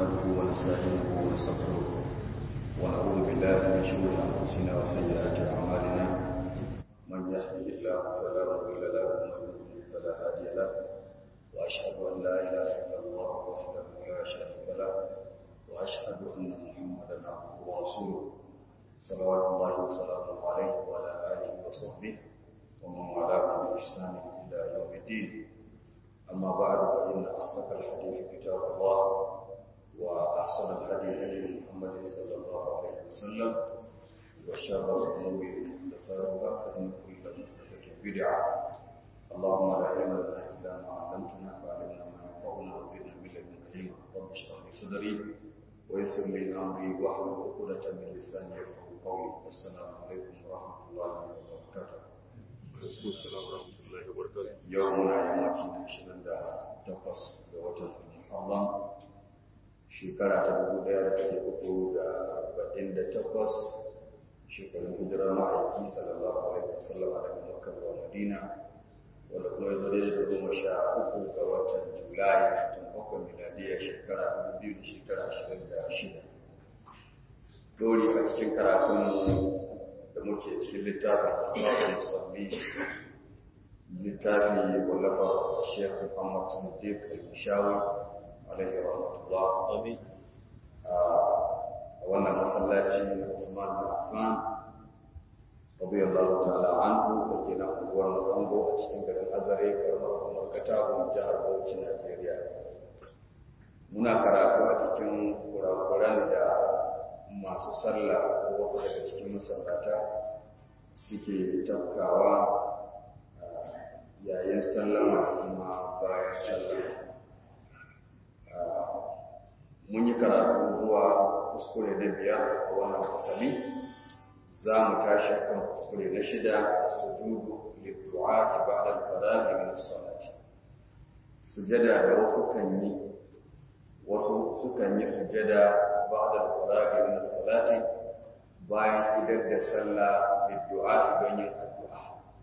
نحمده ونستعينه ونستغفره ونعوذ بالله من شرور انفسنا وسيئات اعمالنا من يهده الله فلا مضل له ومن يضلل فلا هادي له واشهد ان لا اله الا الله وحده لا شريك له واشهد ان محمدا عبده ورسوله صلوات الله وسلامه عليه وعلى اله وصحبه ومن والاه باحسان الى يوم الدين أما بعد فإن أصدق الحديث كتاب الله وأحسن الهدي هدي محمد صلى الله عليه وسلم وشر الأمور محدثاتها فإن كل محدثة بدعة اللهم لا علم لنا إلا ما علمتنا فعلمنا ما ينفعنا وزدنا من لدنك علما رب اشرح لي صدري ويسر لي أمري واحلل عقدة من لساني يفقهوا قولي والسلام عليكم ورحمة الله وبركاته. yau muna yammacin ashirin da takwas ga watan Muharram shekara ta dubu ɗaya da ɗari uku da arba'in da takwas shekarun hijirar ma'aiki sallallahu alaihi wasallam daga Makka zuwa Madina wanda kuma ya zo da goma sha uku ga watan Julai watan bakwai miladiya shekara dubu biyu da shekara ashirin da shida. Dori a cikin karatun da muke cikin littafin Asma'ul Musabbi littafi wallafa Sheikh Muhammad Sadiq Al-Mishawi alaihi rahmatullah amin a wannan masallaci na Usman bin Affan radiyallahu ta'ala anhu da ke na unguwar Mazambo a cikin garin Azare karamar kuma Katagun jihar Bauchi Najeriya muna karatu a cikin kurakuran da masu sallah ko wasu daga cikin masallata suke tafkawa yayin sallama kuma bayan sallama mun yi karatu zuwa kuskure na biyar a wannan fasali za mu tashi kan kuskure na shida sujudu liddu'a ba'da al-faragh min as-salati sujada da wasu kan yi wasu sukan yi sujada ba'da al-faragh min as-salati bayan idar da sallah liddu'a don yin addu'a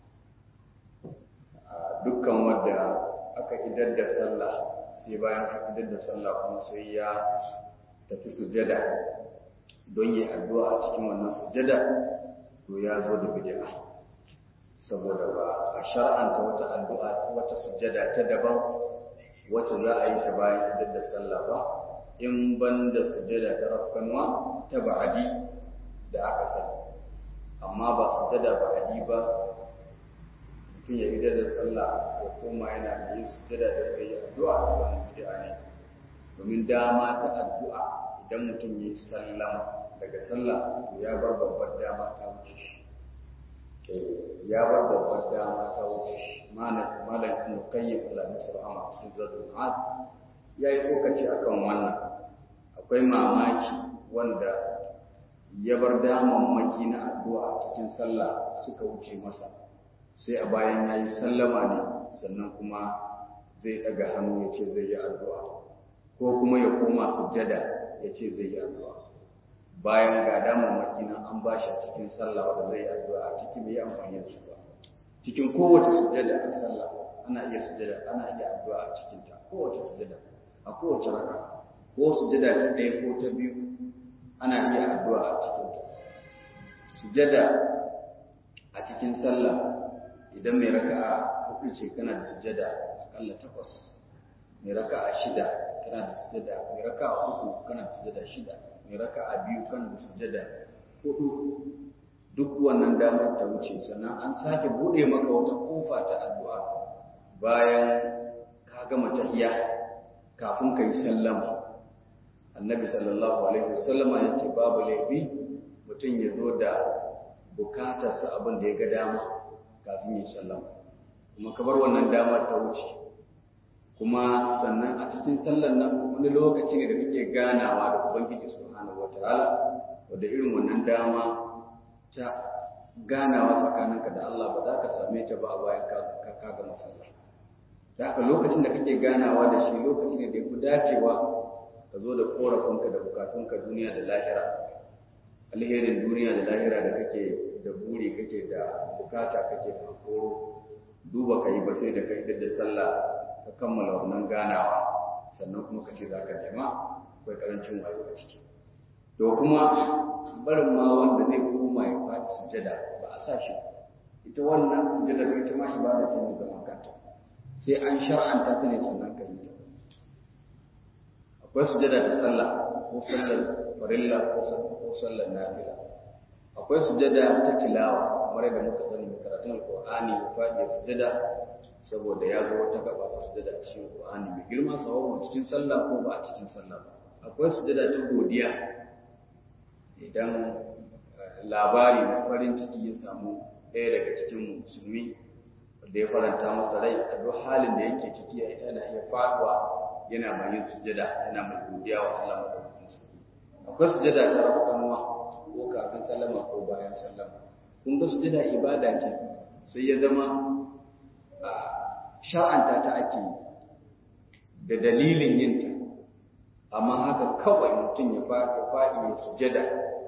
dukkan wanda aka idar da sallah sai bayan aka idar da sallah kuma sai ya tafi sujada don yi addu'a a cikin wannan sujada to ya zo da bid'a saboda ba a shar'anta wata addu'a wata sujada ta daban wacce za a yi ta bayan idar da sallah ba in ban da sujada ta rafkanwa ta ba'adi da aka sani amma ba sujada ba'adi ba mutum ya idar da sallah ya koma yana da yin sujada da zai yi addu'a da wani bid'a ne domin dama ta addu'a idan mutum ya yi sallama daga sallah to ya bar babbar dama ta wuce shi ya bar babbar dama ta wuce shi malam malam ibn qayyim Allah ya rahama cikin zadul ma'ad ya yi tsokaci akan wannan akwai mamaki wanda ya bar damammaki na addu'a cikin sallah suka wuce masa sai a bayan ya yi sallama ne sannan kuma zai ɗaga hannu ya ce zai yi addu'a ko kuma ya koma sujjada ya ce zai yi addu'a bayan ga damar makina an ba shi a cikin sallah wanda zai yi addu'a a cikin bai amfani da su ba cikin kowace sujjada a sallah ana iya sujjada ana iya addu'a a cikin ta kowace sujjada a kowace raka ko sujjada ta ɗaya ko ta biyu ana iya addu'a a cikin ta sujjada a cikin sallah idan mai raka'a hudu ce kana da sujada akalla takwas mai raka'a shida kana da sujada mai raka'a uku kana da sujada shida mai raka'a biyu kana da sujada hudu duk wannan damar ta wuce sannan an sake bude maka wata kofa ta addu'a bayan ka gama tahiyya kafin ka yi sallama annabi sallallahu alaihi wasallam ya ce babu laifi mutum ya zo da bukatarsa abin da ya ga dama kafin ya sallama kuma ka bar wannan damar ta wuce kuma sannan a cikin sallar nan wani lokaci ne da kake ganawa da ubangiji subhanahu wataala wanda irin wannan dama ta ganawa tsakaninka da Allah ba za ka same ta ba a bayan ka ka gama sallah da haka lokacin da kake ganawa da shi lokaci ne da ya fi dacewa ka zo da korafinka da bukatunka duniya da lahira alherin duniya da lahira da kake da buri kake da bukata kake da koro duba ka yi ba sai da kai da sallah ka kammala wannan ganawa sannan kuma ka ce za ka nema akwai karancin wayo a ciki to kuma barin ma wanda zai koma ya faɗi sujada ba a sa shi ita wannan sujada da ita ma ibada ce mai zaman kanta sai an shar'anta ta ne sannan ka yi ta akwai sujada ta sallah ko sallar farilla ko sallar nafila akwai sujada ta tilawa kamar da muka sani mai karatun alqur'ani ya faɗi ya sujada saboda ya zo wata gaba ta sujada a cikin alqur'ani mai girma sawa cikin sallah ko ba a cikin sallah ba akwai sujada ta godiya idan labari na farin ciki ya samu ɗaya daga cikin musulmi da ya faranta masa rai a duk halin da yake ciki ya ita na iya faduwa yana mai yin sujada yana mai godiya wa Allah madaukakin sarki akwai sujada ta rabuwa ko kafin sallama ko bayan sallama kun ga sujada ibada ce sai ya zama sha'anta ta ake da dalilin yinta amma haka kawai mutum ya faɗi faɗi ya sujada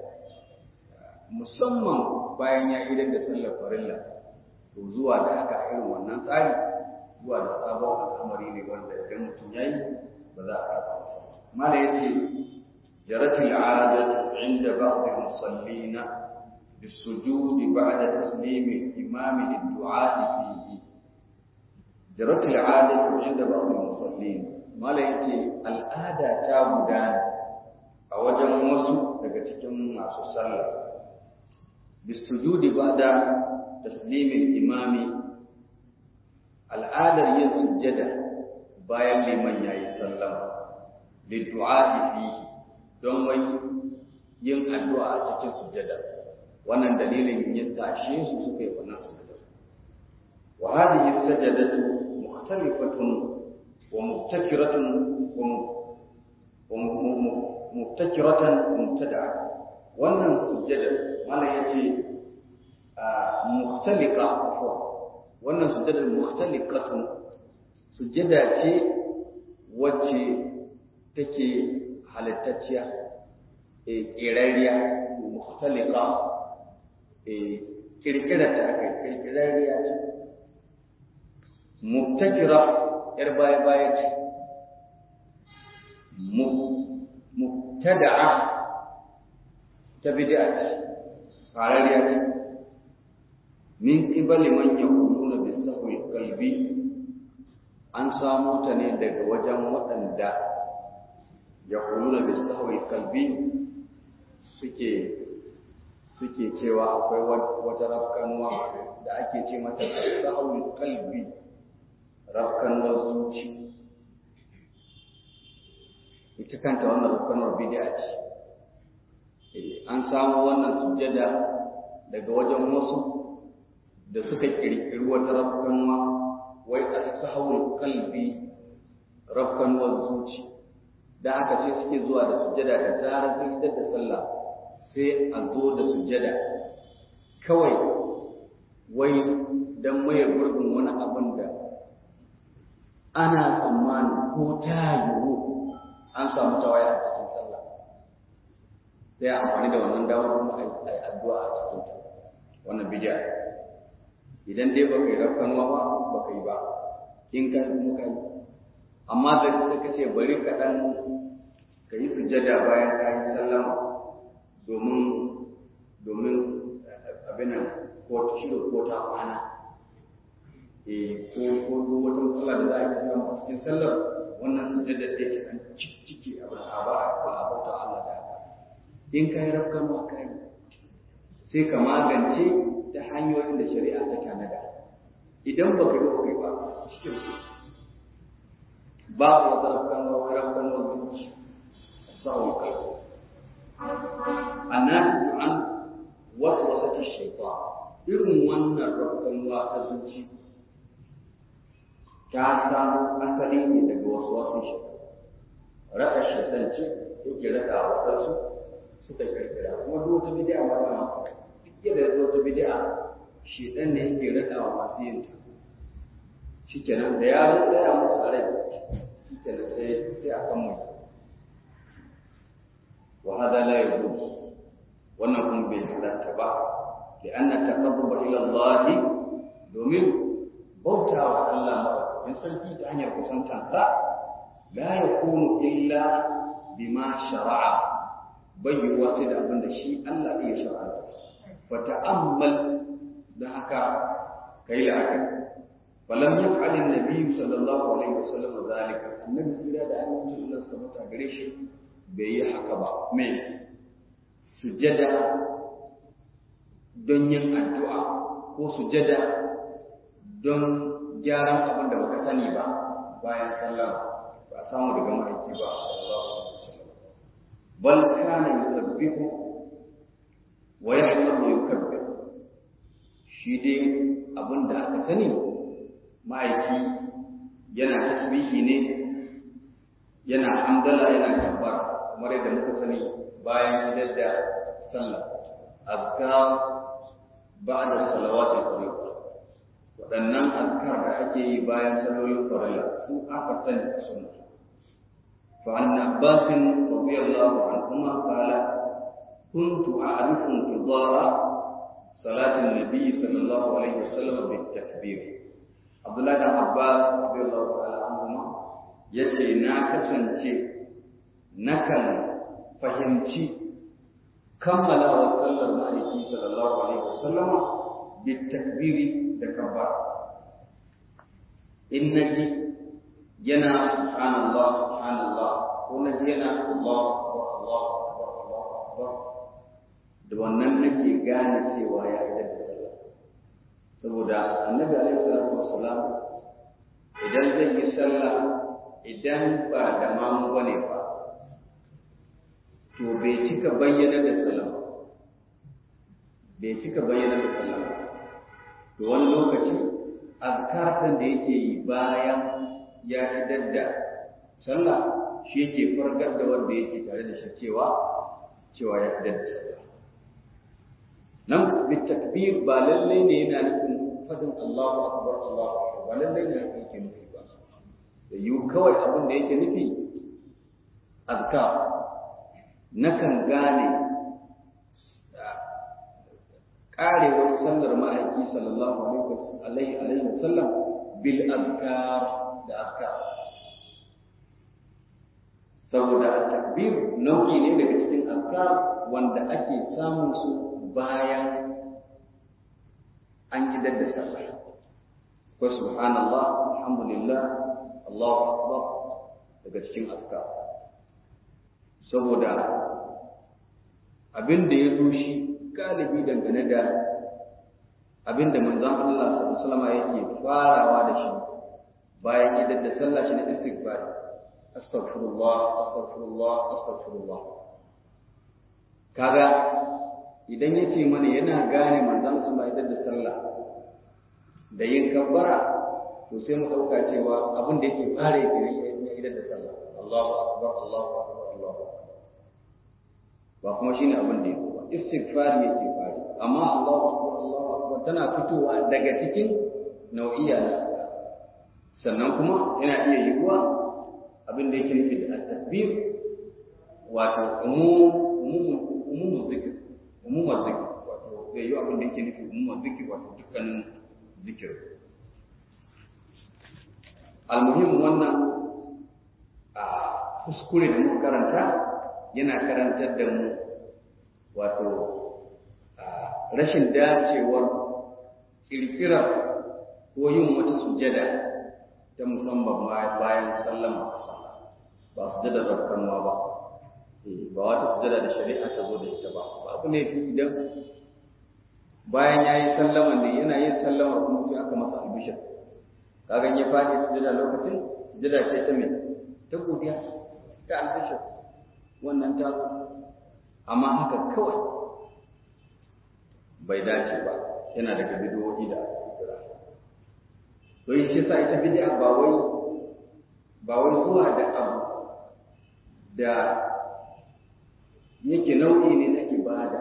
musamman bayan ya idan da sallar farilla to zuwa da haka irin wannan tsari zuwa da sabon al'amari ne wanda idan mutum ya yi ba za a karɓa masa mala ya ce jarati al'adatu inda ba'd al-musallin بالسجود بعد تسليم الإمام للدعاء فيه جرت العادة عند بعض المصلين mala yake al'ada ta gudana a wajen wasu daga cikin masu sallah bisujudi bada taslimin imami al'adar yin sujjada bayan liman yayi sallama liddu'a fihi don wai yin addu'a a cikin sujjada wannan dalilin yin tashe su suka yi wannan sujjada wa hadhihi sajadatu mukhtalifatun ومبتكرة ومبتكرة ومبتدعة wannan sujjada malam yace mukhtalika afwa wannan sujjada mukhtalikatun sujjada ce wacce take halittacciya e kirariya mukhtalika e kirkira ta kai kirkirariya ce mubtakira ‘yar baya-baya ce, mubtada'a ta bid'a ce, farariya ce, min ƙibali man ya kudu na bisahul kalbi an samu ta ne daga wajen waɗanda ya kudu na bisahul kalbi suke suke cewa akwai wata rafkanuwa da ake ce mata sahul kalbi rafkanuwar zuci ita kanta wannan rafkanuwar bid'a ce an samu wannan sujjada daga wajen wasu da suka kirkiri wata rafkanuwa wai asahawul kalbi rafkanuwar zuci da haka sai suke zuwa da sujjada da zarar sun da sallah sai a zo da sujjada kawai wai don maye gurbin wani abin da ana tsammani ko ta yiwu an samu tawaya a cikin sallah sai amfani da wannan damar kuma a yi addu'a a cikin wannan bidiya idan dai baka yi rafkanuwa ba baka yi ba in ka kuma ka yi amma da ka ce bari ka dan ka yi sujjada bayan ka yi sallama domin domin abin nan ko shiro ko ta kwana eh ko ko wata matsala da za a yi samu a cikin sallar wannan sujjada da yake an ciki a ba a ba a bauta Allah da haka in ka yi rafkanuwa ka yi sai ka magance ta hanyoyin da shari'a ta tanada idan ba ka yi ba kai ba cikin babu wata rafkanuwa wani rafkanuwa zuci sa'o kai annabi an wasu wasa ta shaifa irin wannan rafkanuwa ta zuci ta samu asali ne daga wasu wasu shi raka shaitan ce yake raka a wasansu suka kirkira kuma duk wata bid'a ma da duk yadda ya zo ta bid'a shaitan ne yake raka wa masu yin ta shikenan da ya zo tsaya musu a rai shikenan sai sai a kan mai wa hada la yajuz wannan kuma bai halatta ba لأن التقرب إلى الله domin bauta wa Allah maɗaukakin sarki ta hanyar kusantansa la ya kunu illa bima shara'a bayyuwa sai da abin da shi Allah ya shara'a fa ta'ammal da haka kai la'akari falam yaf'al an-nabi sallallahu alaihi wasallam zalika annabi kira da annabi Allah subhanahu wa gare shi bai yi haka ba me sujada don yin addu'a ko sujada don gyaran abin da baka sani ba bayan sallah ba samu daga ma'aiki ba bal kana yusabbihu wa yahmadu yukabbir shi dai abin da aka sani ma'aiki yana tasbihi ne yana hamdala yana kabbar kamar yadda muka sani bayan idar da sallah azkar ba'da salawatul fariḍa waɗannan azkar da ake yi bayan sallolin farilla su aka sani a sunna fa an abbas radiyallahu anhuma qala kuntu a'rifu intidara salati an-nabi sallallahu alaihi wasallam bit takbir abdullah bin abbas radiyallahu ta'ala anhuma yace na kasance nakan fahimci kammala wa sallar ma'aiki sallallahu alaihi wasallama bit takbiri da kabbar in naji yana subhanallah subhanallah ko naji yana Allah akbar Allah akbar Allah akbar da wannan nake gane cewa ya yi da sallah saboda annabi alaihi salatu wassalam idan zai yi sallah idan ba da mamu bane ba to bai cika bayyana da sallah bai cika bayyana da sallah to wani lokaci azkar da yake yi bayan ya idar da sallah shi yake fargar da wanda yake tare da shi cewa cewa ya idar da sallah nan bitakbir ba lalle ne yana nufin fadin Allahu akbar Allahu akbar ba lalle ne yake nufi ba da yi kawai abin da yake nufi azkar nakan gane karewar sallar ma'aiki sallallahu alaihi alaihi wasallam bil azkar da azkar saboda takbir nau'i ne daga cikin azkar wanda ake samun su bayan an gidar da sallah ko subhanallah alhamdulillah Allahu akbar daga cikin azkar saboda abin da ya zo shi galibi dangane da abin da manzon Allah sallallahu alaihi yake farawa da shi bayan idan da sallah shi na istighfar astaghfirullah astaghfirullah astaghfirullah kaga idan yace mana yana gane manzon Allah idan da sallah da yin kabbara to sai mu dauka cewa abin da yake fara yake ne idan da sallah Allahu akbar Allahu akbar Allahu akbar ba kuma shine abin da yake ba istighfar yake fari amma Allahu akbar Allahu akbar tana fitowa daga cikin nau'iya na sannan kuma yana iya yiwuwa abin da yake nufi da at-tasbih wato umum zikir umum zikir wato zai yi abin da yake nufi umum zikir wato dukkanin zikir almuhim wannan a kuskure da muka karanta yana karantar da mu wato rashin dacewar kirkirar ko yin wata sujada ta musamman bayan sallama ba sujada zarkanwa ba ba wata sujada da shari'a ta zo da ita ba ba abu ne idan bayan ya yi sallama ne yana yin sallama kuma sai aka masa albishir kagan ya faɗi sujada lokacin sujada ce ta mai ta godiya ta albishir wannan ta zo amma haka kawai bai dace ba yana daga bidiyoyi da kira to yi shi sa ita bidiya ba wai ba wai zuwa da abu da yake nau'i ne na ibada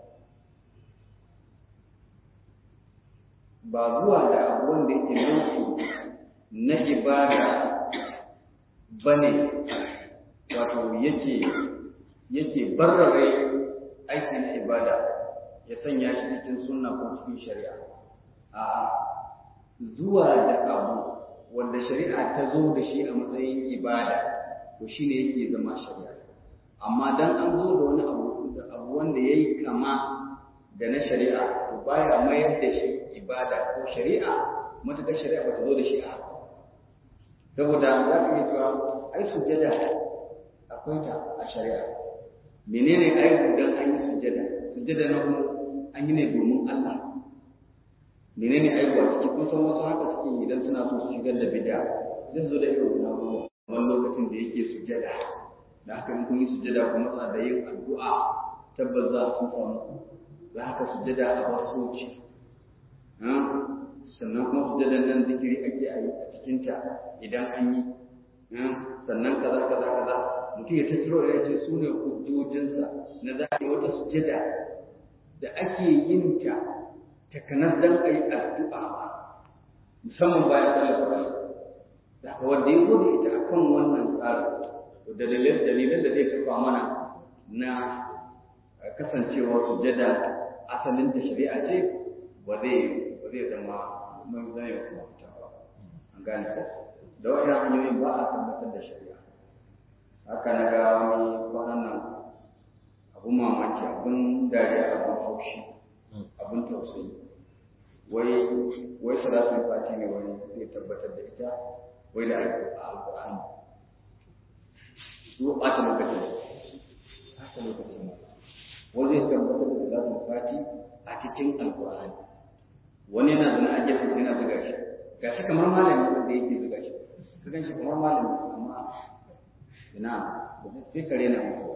ba zuwa da abu wanda yake nau'i na ibada bane wato yake yake barrare aiki na ibada ya sanya shi cikin sunna ko cikin shari'a a zuwa da abu wanda shari'a ta zo da shi a matsayin ibada to shine yake zama shari'a amma dan an zo da wani abu da abu wanda yayi kama da na shari'a to baya mayar da shi ibada ko shari'a matuƙar shari'a ba ta zo da shi a saboda za ka yi cewa ai sujjada akwai ta a shari'a menene aibu dan an yi sujjada sujjada na kuma an yi ne domin Allah menene aibu a cikin kun san wasu haka suke idan suna so su shigar da bid'a zai zo da irin wannan wani lokacin da yake sujjada da haka in kun yi sujjada ku matsa da yin addu'a tabbas za su samu za haka sujjada a wasoci sannan kuma sujjadan nan zikiri ake a yi a cikinta idan an yi sannan kaza kaza kaza mutum ya tattaro ya ce su ne hujjojinsa na za a yi wata sujjada da ake yin ta takanar dan a yi addu'a musamman bayan sallar farko da haka wanda ya zo da ita akan wannan tsarin da dalilan da zai kafa mana na kasancewar sujada asalin da shari'a ce ba zai ba zai zama mun zai kuma fita ba an gane ko da wannan hanyoyin ba a tabbatar da shari'a haka na ga wani kwanan nan abun mamaki abun dariya abun haushi abun tausayi wai wai salatul fati ne wani zai tabbatar da ita wai da alƙur'ani su ɓata lokacin ɓata lokacin wani zai tabbatar da salatul fati a cikin alƙur'ani wani yana zana a gefen yana zuga shi ga shi kamar malami wanda yake zuga shi ka gan shi kamar malami amma ina da sai kare na mutuwa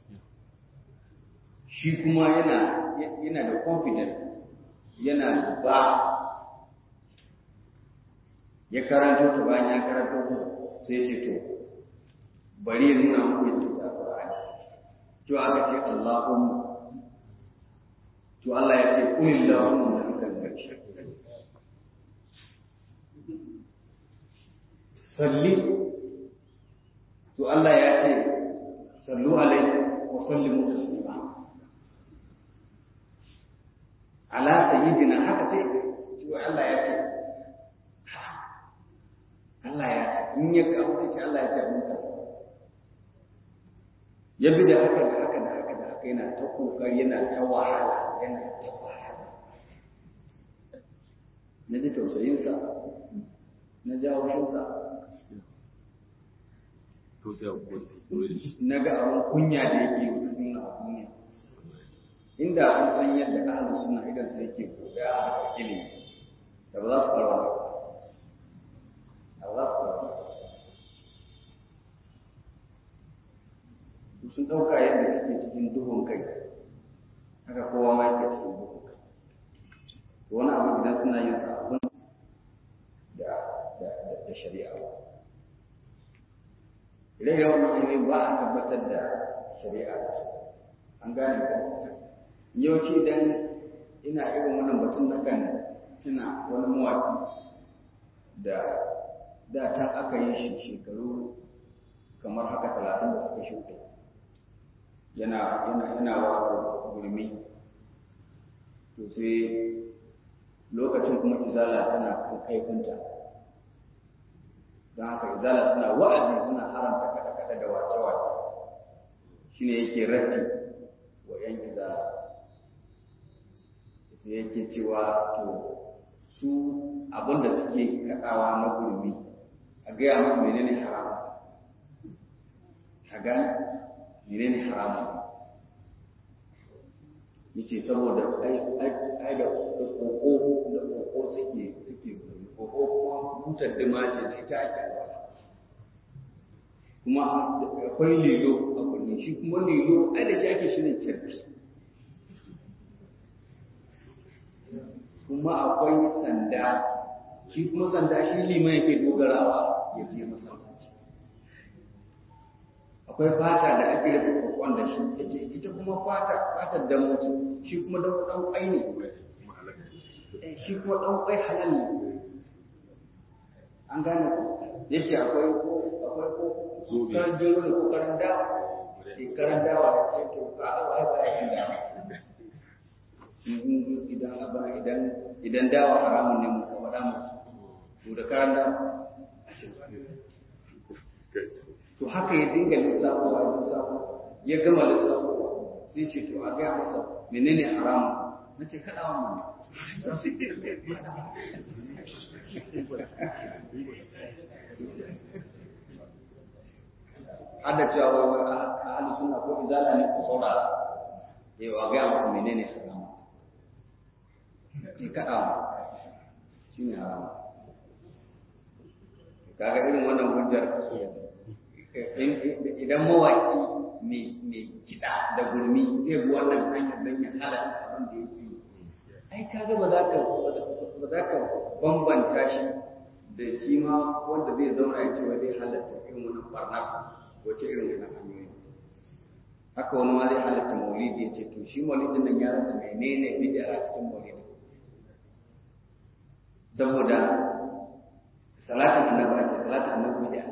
shi kuma yana yana da confidence yana ba ya karanto ta bayan ya karanto ta sai ce to bari ya nuna muku yadda ta Qur'ani to aka ce Allahumma to Allah ya ce qul Allahumma da kan gaci salli to Allah ya ce sallu alaihi wa sallimu taslima ala sayyidina haka sai to Allah ya ce Allah ya in ya kawo sai Allah ya ce mun ka ya bi da haka da haka da haka da haka yana ta kokari yana ta wahala yana ta wahala na ji tausayinsa na jawo shinsa na ga abin kunya da yake yi a duniya inda an san yadda ahalin suna idan sai yake koya a haka ilimi da ba za su fara ba za su fara sun ɗauka yadda suke cikin duhun kai haka kowa ma yake cikin duhun kai wani abu idan suna yin abin da da shari'a ba idan yawan hanyoyi ba a tabbatar da shari'a an gane ko yawanci idan ina irin wannan batun na kan tuna wani mawaki da da ta aka yi shi shekaru kamar haka talatin da suka shuɗe yana yana yana waƙar gurmi to sai lokacin kuma izala tana kan kaifinta don haka izala suna wa'azi suna haramta kaɗe-kaɗe da wace-wace shine yake rafi wa ‘yan izala sai yake cewa to su abinda suke kaɗawa na gurmi a gaya musu menene haramun a gane menene haramun yace saboda ai ai da koko da koko suke suke koko kuma butar dima ce da ita ake kuma akwai lilo a kullum shi kuma lilo ai da shi ake shirin kirki kuma akwai sanda shi kuma sanda shi liman yake dogarawa ya je masallaci akwai fata da ake rufe kokon da shi yace ita kuma fata fatar da mutu shi kuma dan dan kwai ne shi kuma dan kwai halal ne an gane ko yace akwai ko akwai ko kan jiro ne ko karan dawa sai karan dawa sai to ka ai ba ya dawa idan abana idan idan dawa haramun ne mu kuma da mu to da karan dawa to haka ya dinga lissafowa ya lissafo ya gama lissafowa sai ce to a gaya masa menene haramun na ce kaɗawa mana hada cewa wai a halin suna ko izala ne ko saurara eh wa gaya masa menene haramun sai kaɗawa shi ne haramun kaga irin wannan hujjar idan mawaki mai kiɗa da gurmi zai bi wannan hanyar don ya halatta abin da yake yi ai kaga ba za ka ba za ka bambanta shi da shi ma wanda zai zauna ya ce wa zai halatta irin wannan barna wace irin wannan hanyoyi haka wani ma zai halatta maulidi ya ce to shi maulidin nan ya rasa menene bid'a a cikin maulidi saboda salatin annabi ake salatin annabi bid'a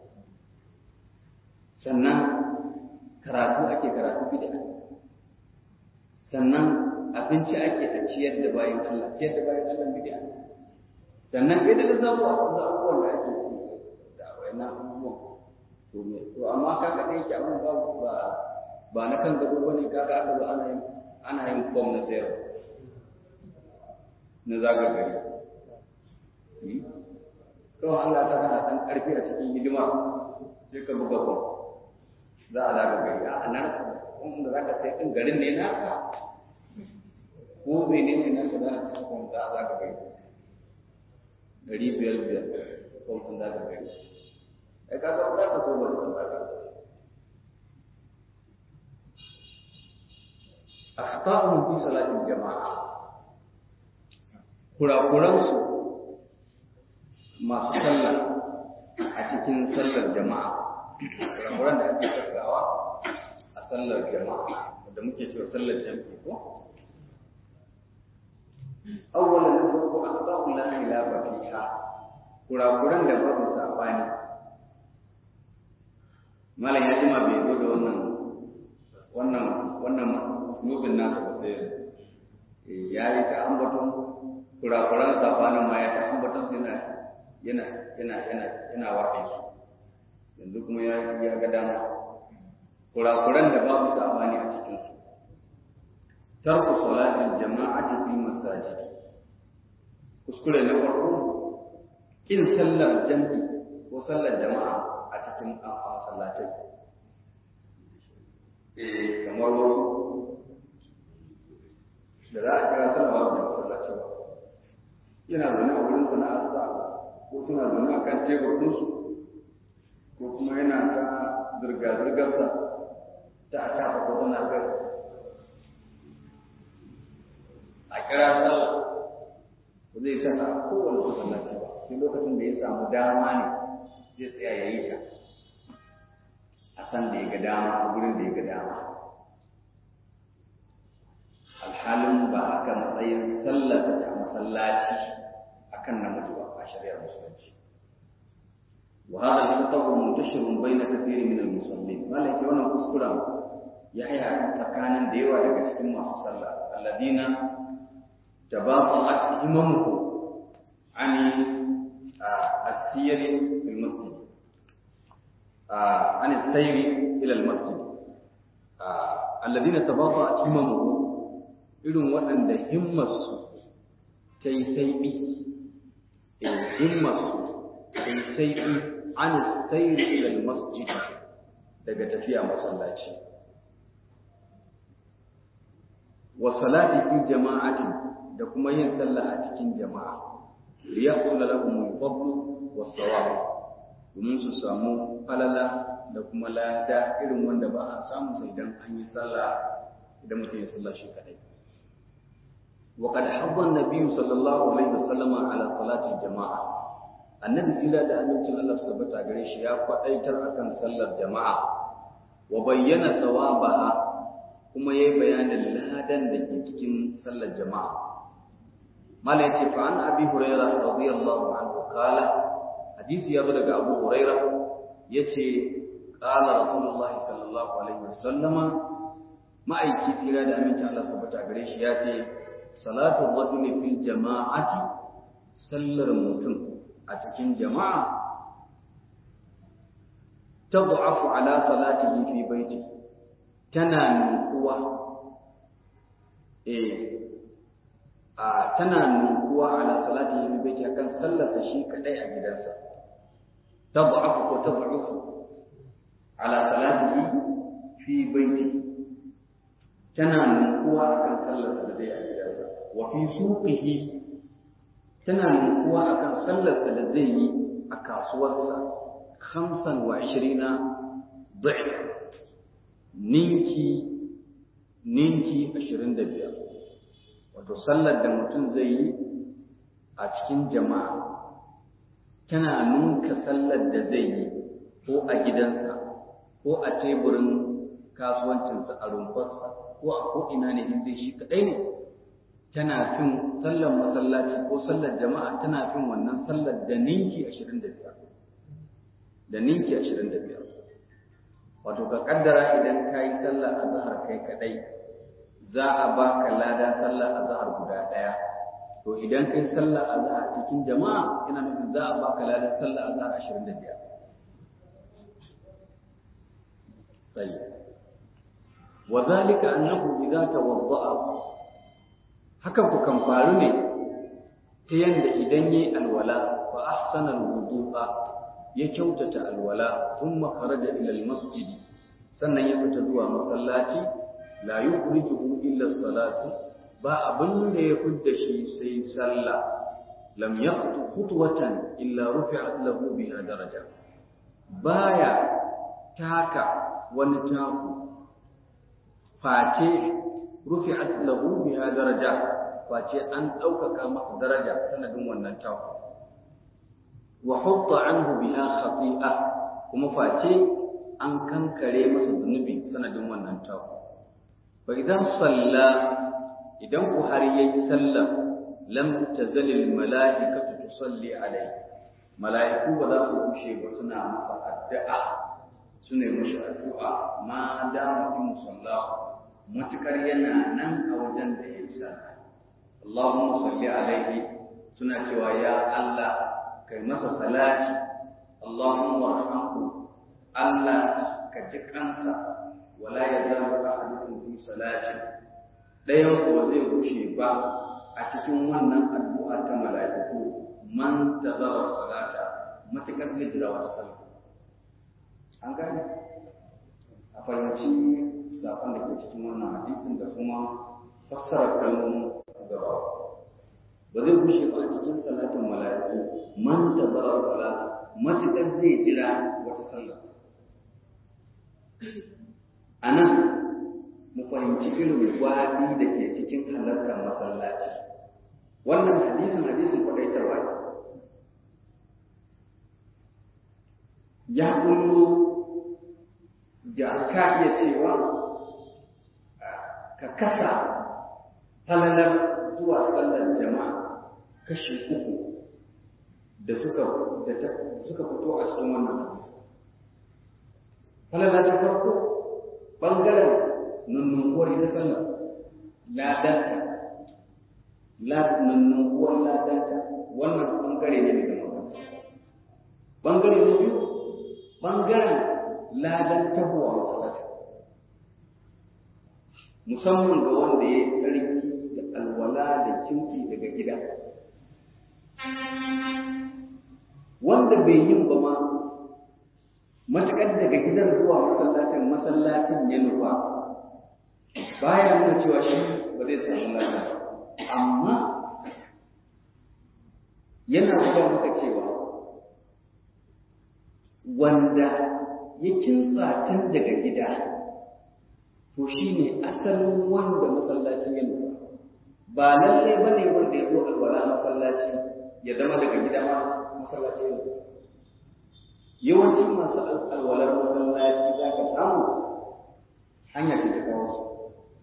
sannan karatu ake karatu bid'a sannan abinci ake a ciyar da bayan Allah ciyar da bayan Allah bid'a sannan idan da zamu a da abubuwan da ake yi da wayannan abubuwan to me to amma kaga dai yake abun ba ba ba na kan gado bane kaga aka zo ana yin ana yin form na sayar na zaga gari to Allah ta kana san karfi a cikin hidima sai ka buga form za a zaga gari a nan wanda za ka sai ɗin garin ne na ka ko mene ne na ka za a cikin kwan za a zaga gari ɗari biyar biyar kwan sun zaga gari ai ka ga za ka so ba sun zaga akhta'uhum fi salatin jama'a kurakuransu masu sallah a cikin sallar jama'a kurakuran da ake tattawa a sallar jama'a da muke cewa sallar jami'i ko awwalan da farko asba'u la khilafa fiha kurakuran da babu sabani malam ya jima bai zo da wannan wannan wannan nubin nasa ba sai ya yi ta ambaton kurakuran sabanin ma ya ta ambaton yana yana yana yana yana waɗe su yanzu kuma ya ya ga dama kurakuran da babu sabani a cikin su tarku salatin jama'ati fi masajid kuskure na farko kin sallar jam'i ko sallar jama'a a cikin masallatai eh kamar wasu da za a kira sallah ba masallaci ba yana zaune a wurin sana'arsa ko suna zaune a kan teburinsu ko kuma yana ta zirga-zirgarsa ta a shafa ko tana kai a kira sallah ba zai saka a kowane masallaci ba sai lokacin da ya samu dama ne zai tsaya ya yi ta a san da ya ga dama a wurin da ya ga dama alhalin ba haka matsayin sallar ta masallaci akan namiji ba a shari'ar musulunci wa hada al-khatabu muntashirun bayna kathirin min al-musallin malaka wannan kuskura ya haya tsakanin da yawa daga cikin masu sallah alladina tabaqat imamuhu ani as-siyari fil masjid ani as-sayri ila al-masjid alladina tabaqat imamuhu irin waɗanda himmarsu ta yi saiɓi himmarsu ta yi saiɓi an sairi ilal masjid daga tafiya masallaci wa salati fi jama'ati da kuma yin sallah a cikin jama'a li yahsul lahum al-fadl wa thawab domin su samu falala da kuma lada irin wanda ba a samu sai idan an yi sallah idan mutum ya sallah shi kadai وقد حض النبي صلى الله عليه وسلم على صلاة الجماعة النبي إلا ده أن الله سبحانه وتعالى يا فأيتر أكن صلى الجماعة وبين ثوابها كما يي بيان الهدن da ke cikin sallar jama'a mala yace fa an abi hurairah radiyallahu anhu qala hadisi ya daga abu hurairah yace qala rasulullahi sallallahu alaihi wasallam ma'aiki tira da aminci Allah subhanahu wa ta'ala shi yace salatu rajuli fil jama'ati sallar mutum a cikin jama'a tad'afu ala salatihi fi baiti tana nukuwa eh a tana nukuwa ala salati fi baiti akan sallarsa shi kadai a gidansa tad'afu ko tad'ufu ala salatihi fi baiti tana nukuwa akan sallarsa da zai a gidansa wa fi suqihi tana nukuwa akan sallarsa da zai yi a kasuwarsa khamsan wa ishirina dhif ninki ninki ashirin da biyar wato sallar da mutum zai yi a cikin jama'a tana nunka sallar da zai yi ko a gidansa ko a teburin kasuwancinsa a rumfarsa ko a ko'ina ne in zai shi kaɗai ne tana fin sallar masallaci ko sallar jama'a tana fin wannan sallar da ninki ashirin da biyar da ninki ashirin da biyar wato ka kaddara idan ka yi sallar azhar kai kadai za a baka lada sallar azhar guda daya to idan kai sallar azhar cikin jama'a ina nufin za a baka lada sallar azhar 25 sai wa zalika annahu idza tawadda'a hakan ku kan faru ne ta yanda idan yi alwala fa ahsana alwudu'a ya kyautata alwala thumma kharaja ila almasjid sannan ya fita zuwa masallaci la yukhrijuhu illa salatu ba abin da ya fidda shi sai sallah lam yaqtu khutwatan illa rufi'at lahu biha daraja baya taka wani taku face rufi'at lahu biha daraja face an ɗaukaka masa daraja sanadin wannan taku wa hutta anhu biha khati'a kuma face an kankare masa zunubi sanadin wannan taku fa idan salla idan ku har yayi sallah lam tazal al malaikatu tusalli alayhi malaiku ba za su kushe ba suna masa addu'a suna mishi addu'a ma da mutum sallahu matukar yana nan a wajen da ya sallah Allahumma salli alaihi suna cewa ya Allah kai masa salati Allahumma warhamhu Allah ka ji kansa wala yazalu ahadukum fi salati dayan ko zai rushe ba a cikin wannan addu'a ta mala'iku man tazara salata matakar zai jira wata sallah an gane a fahimci zaɓen da ke cikin wannan hadisin da kuma fassara kalmomin gaba ba zai bushe ba a cikin salatin mala'iku man tazara salata matakar zai jira wata sallah a nan mu fahimci irin gwadi da ke cikin halartar masallaci wannan hadisin hadisin kwadaitarwa ne ya kullo da ka iya cewa ka kasa falalar zuwa sallar jama'a kashi uku da suka da suka fito a cikin wannan falala ta farko ɓangaren nunnukuwar ita sallar ladanta nunnukuwar ladanta wannan ɓangare ne daga magana ɓangare na biyu ɓangaren ladan tabuwa masalata musamman ga wanda ya yi tsarki da alwala da kimki daga gida wanda bai yin ba ma matuƙar daga gidan zuwa masallacin masallacin ya nufa baya nuna cewa shi ba zai samu lafiya amma yana zuwa maka cewa wanda ya kintsa tun daga gida to shi ne asalin wanda masallacin ya nufa ba lallai ba ne wanda ya zo alwala masallaci ya zama daga gida ma masallaci ya nufa yawanci masu alwalar masallaci za ka samu hanya ce ta kawo su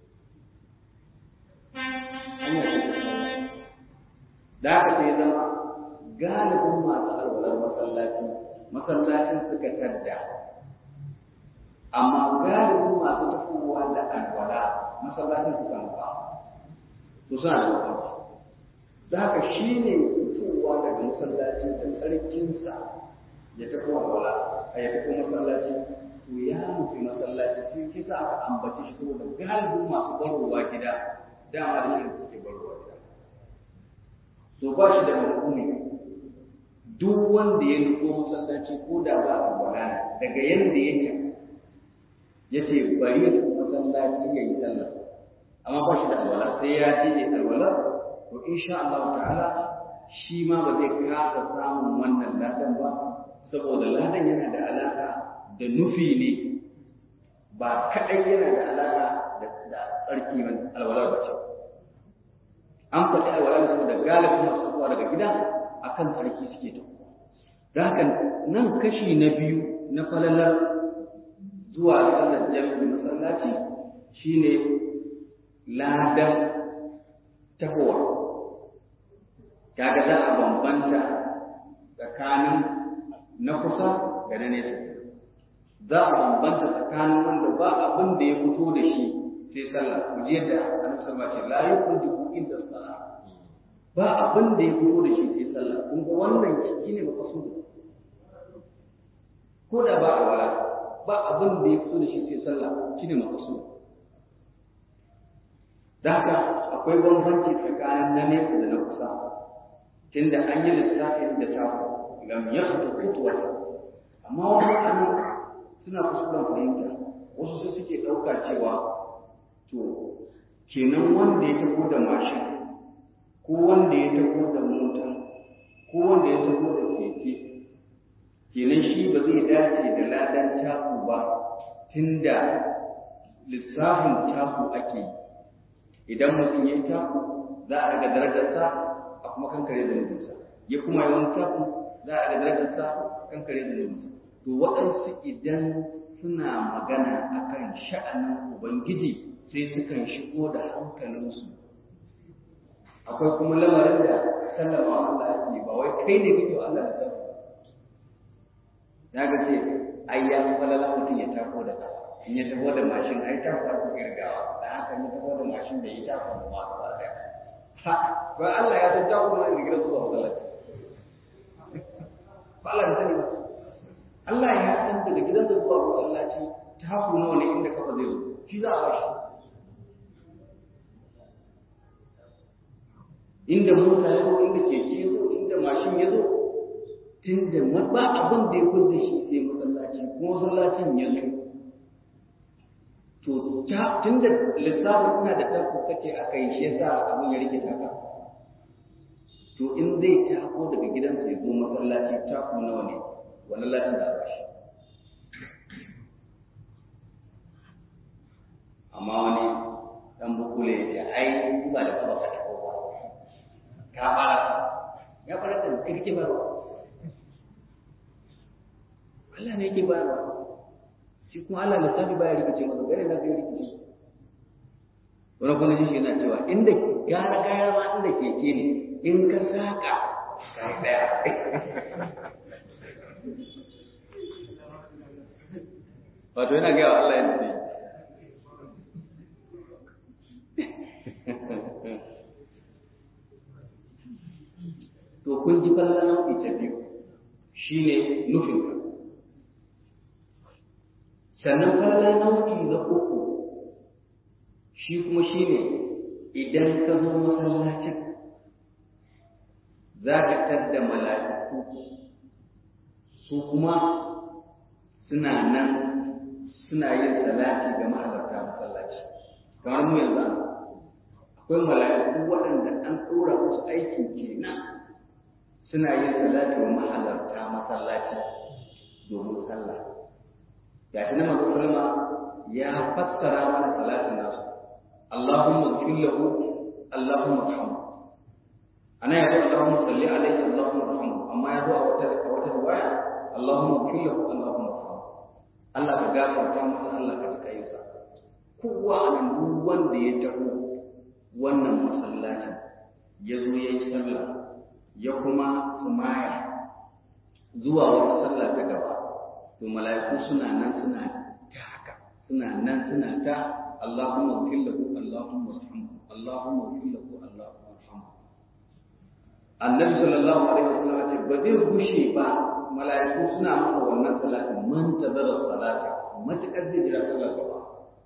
hanya ce ta kawo da aka sai zama galibin masu alwalar masallaci masallacin suka tadda amma galibin masu tafowa da alwala masallacin su kan ba su suna da mafarki da haka shi ne fitowa daga masallacin da tsarkinsa ya tafi walwala a ya tafi masallaci to ya nufi masallaci sai kisa aka ambace shi saboda galibin masu barowa gida dama da shi suke barowa gida so ba shi da mahukumi duk wanda ya nufo masallaci ko da ba a wala daga yanda yake ya ce bari ya tafi masallaci ya yi sallah amma ba shi da alwala sai ya je ya alwala to insha Allah ta'ala shi ma ba zai kasa samun wannan ladan ba saboda ladan yana da alaka da nufi ne ba kaɗai yana da alaka da tsarki ba alwala ba ce an faɗi alwala da saboda galibin masu zuwa daga gida akan tsarki suke ta da haka nan kashi na biyu na falalar zuwa sallar jami'in masallaci shine ladan tahowa kaga za a bambanta tsakanin na kusa da na nesa za a bambanta tsakanin wanda ba abin da ya fito da shi sai sallah ku ji yadda annabi sallallahu alaihi wasallam la yukhrijuhu inda salah ba abin da ya fito da shi sai sallah kun ga wannan shine maqsud ko da ba a wala ba abin da ya fito da shi sai sallah shine maqsud da haka akwai bambanci tsakanin na nesa da na kusa tunda an yi lissafin da ta lam yakhtu khutwata amma wani mutane suna kuskuren fahimta wasu su suke ɗauka cewa to kenan wanda ya taho da mashin ko wanda ya taho da mota ko wanda ya taho da keke kenan shi ba zai dace da ladan taku ba tunda lissafin taku ake idan mutum ya taku za a daga darajarsa a kuma kankare da nubinsa ya kuma yi wani taku za a daga darajarsa kankare da nubinsa to waɗansu idan suna magana akan sha'anin ubangiji sai sukan shigo da hankalinsu akwai kuma lamarin da sallama Allah ake ba wai kai ne kake Allah da zama ya ga ce ai ya falala mutum ya tako da in ya taho da mashin ai ta faru girgawa da haka ya taho da mashin da ya tako da ma ba da ha ba Allah ya san tako da gidan zuwa masallaci ba Allah ya sani ba Allah ya san daga gidansa zuwa masallaci taku nawa ne inda kafa zai zo shi za a bashi inda mota ya zo inda keke ya zo inda mashin ya zo tun da ba abin da ya kulle shi sai masallaci kuma masallacin ya zo to tun da lissafin ina da taku kake a kai shi yasa abin ya rike taka to in zai tako daga gidansa ya zo masallaci taku nawa ne wannan latin da ba shi amma wani dan bukule ya ce ai ba da kuma ka tako ba ka fara ya fara da kirki ba Allah ne yake bayarwa shi kuma Allah lissafi baya rikice masa gare na zai rikice wani kuma shi yana cewa inda gara gara ma inda keke ne in ka saka kai daya wato yana gaya wa Allah yanzu ne to kun ji falla nau'i ta biyu shine nufin ka sannan falla nau'i na uku shi kuma shine idan ka zo masallacin za ka tadda mala'iku su kuma suna nan suna yin salati ga mahalarta masallaci kamar mu yanzu akwai mala'iku waɗanda an ɗora musu aikin kenan suna yin salati wa mahalarta masallaci domin sallah ga shi na manzo sallama ya fassara mana salatin nasu Allahumma ighfir lahu Allahumma arhamhu ana ya ce Allahumma salli alaihi Allahumma arhamhu amma ya zo a wata a wata riwaya Allahumma ighfir lahu Allahumma arhamhu Allah ka gafarta masa Allah ka tuka yi sa kowa a nan duk wanda ya taho wannan masallacin ya zo ya yi sallah ya kuma sumaya zuwa wata sallah ta gaba to mala'iku suna nan suna ta haka suna nan suna ta Allahumma ighfir lahu Allahumma arhamhu Allahumma ighfir lahu Allahumma arhamhu Annabi sallallahu alaihi wasallam ce ba zai gushe ba mala'iku suna maka wannan salatin man tazara salata matuƙar zai jira sallar gaba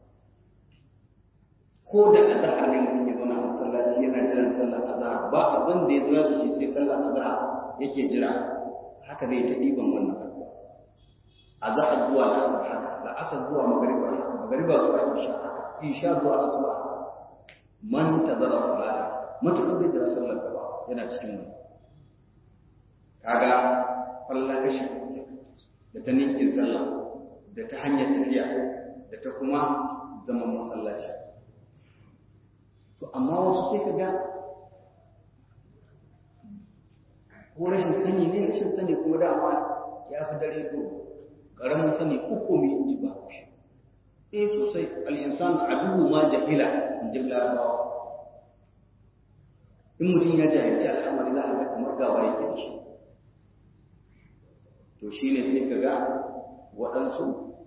ko da azhar ne mutum ya zauna a masallaci yana jiran sallar azhar ba abin da ya zura da shi sai sallar azhar yake jira haka zai ta ɗiban wannan addu'a azhar zuwa la'asar haka la'asar zuwa magariba magariba zuwa isha haka isha zuwa asuba man tazara salata matuƙar zai jira sallar gaba yana cikin mu kaga kwallon kashi da ta ninkin sallah da ta hanyar tafiya da ta kuma zaman masallaci to amma wasu sai ka ga ko rashin sani ne rashin sani kuma dama ya fi dare to ƙaramin sani uku mai ji ba eh sosai al'insan aduhu ma jahila in ji larabawa in mutum ya jahilci al'amari za a ga kamar gawa yake da shi to shi ne sai ka ga waɗansu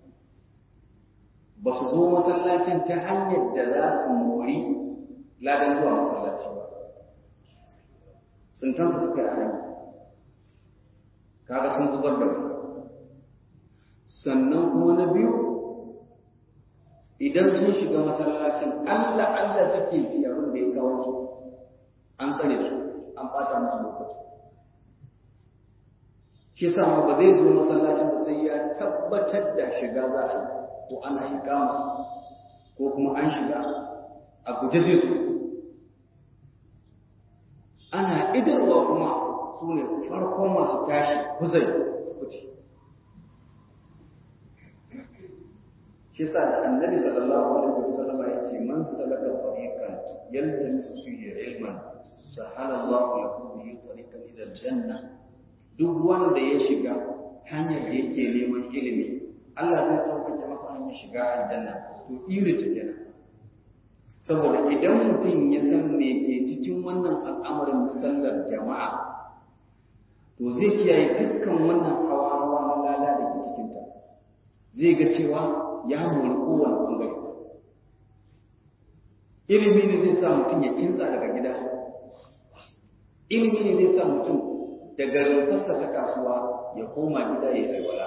ba su zo masallacin ta hanyar da za su mori ladan zuwa masallaci ba sun san su suka yi kaga sun zubar da sannan kuma na biyu idan sun shiga masallacin Allah Allah suke fi abin da ya kawo su an tsare su an bata musu lokaci shi sa ma ba zai zo masallacin ba sai ya tabbatar da shiga za a yi ko ana yi kama ko kuma an shiga a guje zai zo ana idarwa kuma su ne farkon masu tashi kuzai kuce shi sa da annabi sallallahu alaihi wasallam ya ce man salaka tariqan yaltamisu fihi ilman sahala Allah lahu bihi tariqan ila aljanna duk wanda ya shiga hanyar da yake neman ilimi Allah zai sauƙaƙe masa hanyar shiga aljanna to iri ta kenan saboda idan mutum ya san me ke cikin wannan al'amarin sallar jama'a to zai kiyaye dukkan wannan hawa-hawa na lala da ke cikinta zai ga cewa ya mori kowane ɓangare ilimi ne zai sa mutum ya kinsa daga gida ilimi ne zai sa mutum daga rumfarsa ta kasuwa ya koma gida ya alwala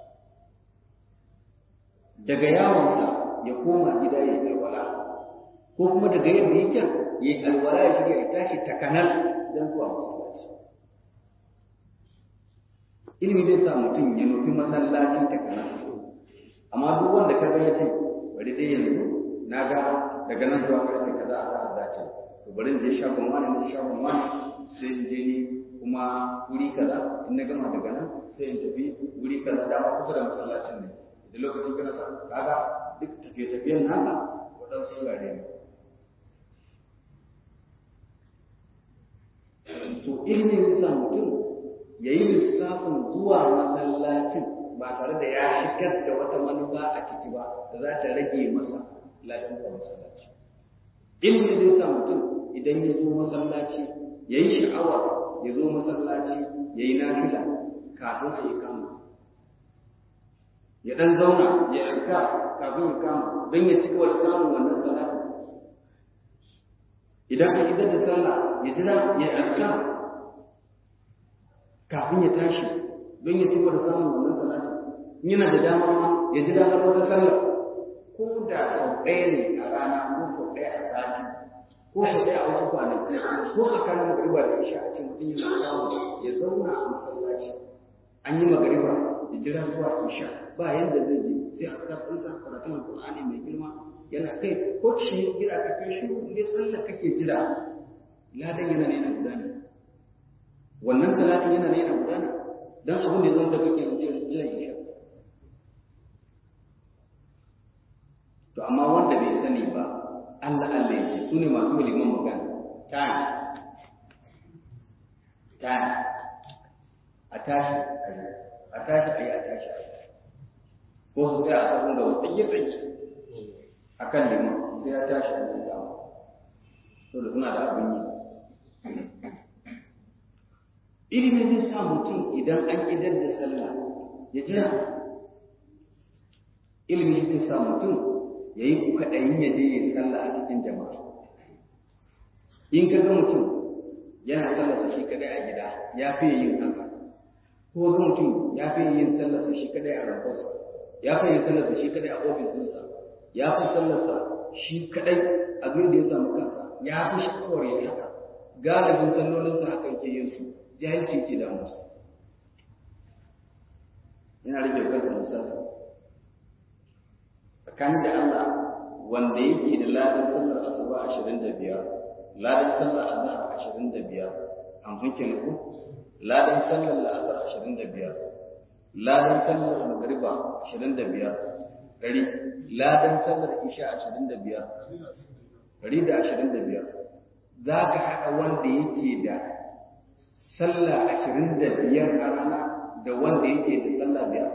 daga yawonsa ya koma gida ya alwala ko kuma daga yadda yake ya alwala ya shirya ya tashi takanar don zuwa masallaci ilimi zai sa mutum ya nufi masallacin takanar amma duk wanda ka ga yace bari dai yanzu na ga daga nan zuwa karfe kaza a za a dace to bari in je shagon wani ne shagon wani sai in je ni kuma wuri kaza in na gama daga nan sai in tafi wuri kaza da ba kusa da masallacin ne da lokacin kana sa kaga duk tafiye-tafiyen naka waɗansu wurare ne to ilimin sa mutum ya yi lissafin zuwa masallacin ba tare da ya shigar da wata manufa a ciki ba da za ta rage masa ladan da masallaci ilimi zai sa mutum idan ya zo masallaci ya yi sha'awa ya zo masallaci ya yi nafila kafin a yi kama ya dan zauna ya yarka kafin ya kama don ya ci gaba da samun wannan salati idan an idar da sallah ya jira ya yarka kafin ya tashi don ya ci gaba da samun wannan salati yana da dama ma ya jira har wata sallah ko da sau ɗaya ne a rana ko sau ɗaya a sati ko sau ɗaya a wasu kwanaki ko tsakanin magariba da isha a ce mutum yana samu ya zauna a masallaci an yi magariba ya jira zuwa isha ba yadda zai je sai a kasar ɗinsa karatun alƙur'ani mai girma yana kai ko shi jira ka kai shi ne sallar kake jira ladan yana ne yana gudana wannan salatin yana ne yana gudana dan abin da zan da kake jira isha to amma wanda bai sani ba Allah Allah yake su ne masu liman magana time time a tashi a tashi a yi a tashi a yi ko su tsaya a sabon da wasu tsaye tsaye a kan liman sai ya tashi a yi dama so da suna da abin yi ilimin zai sa mutum idan an idar da sallah ya jira ilimin zai sa mutum ya yi kwaɗayin ya je ya sallah a cikin jama'a in ka ga mutum yana sallarsa shi kadai a gida ya fiye yin haka ko ga mutum ya fiye yin sallarsa shi kadai a rafarsa ya kan yi sallarsa shi kadai a ofis ɗinsa ya fi sallarsa shi kadai a da ya samu kansa ya fi shakawar ya haka galibin sallolinsa hakan ke yin su jahilci ke da musu yana rage kansa misali tsakanin da Allah wanda yake da ladan sallar asuba ashirin da biyar ladan sallar azhar ashirin da biyar hamsin kenan ko ladan sallar la'asar ashirin da biyar ladan sallar magariba ashirin da biyar ɗari ladan sallar isha ashirin da biyar ɗari da ashirin da biyar za ka haɗa wanda yake da sallah ashirin da biyar a rana da wanda yake da sallah biyar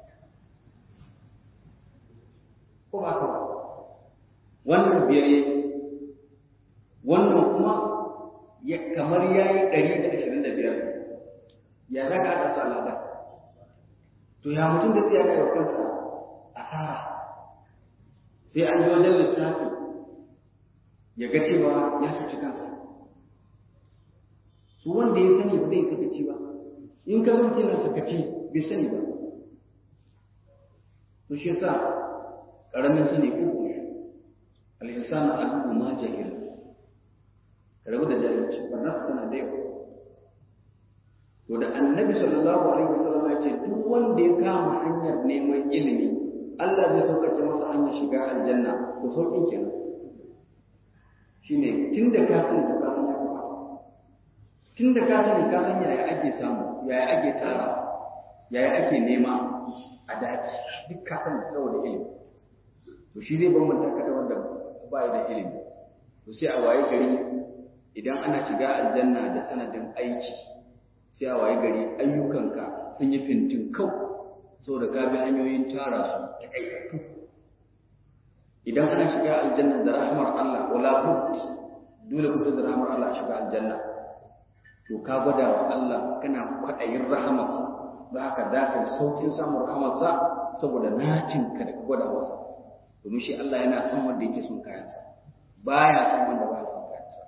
ko ba ka ba wannan biyar yake wannan kuma ya kamar ya yi ɗari da ashirin da biyar ya za ka haɗa su al'ada to ya mutum da tsaya da kansa asara sai an yi wajen lissafi ya ga cewa ya cuci kansa su wanda ya sani ba zai sakaci ba in ka zama yana sakaci bai sani ba to shi yasa ƙaramin sani uku ne al'insanu adubu ma jahil ka rabu da jahilci barna tana da yawa to da annabi sallallahu alaihi wasallam ya ce duk wanda ya kama hanyar neman ilimi Allah zai sauƙaƙe masa hanyar shiga aljanna to sauƙin kenan shine tunda ka sani to ka san ya kamata tunda ka sani ka san yaya ake samu yaya ake tara yaya ake nema a daji duk ka sani saboda ilimi to shi zai bambanta ka da wanda ba da ilimi to sai a waye gari idan ana shiga aljanna da sanadin aiki sai a waye gari ayyukanka sun yi fintin kau saboda ka bi hanyoyin tara su ta aikatu idan ana shiga aljanna da rahmar Allah wala bud dole ku da rahmar Allah shiga aljanna to ka gwada wa Allah kana kwaɗayin rahamarsa za ka dace saukin samun rahamarsa saboda nacin ka da gwada masa domin shi Allah yana son wanda yake son kayansa baya son wanda baya son kayansa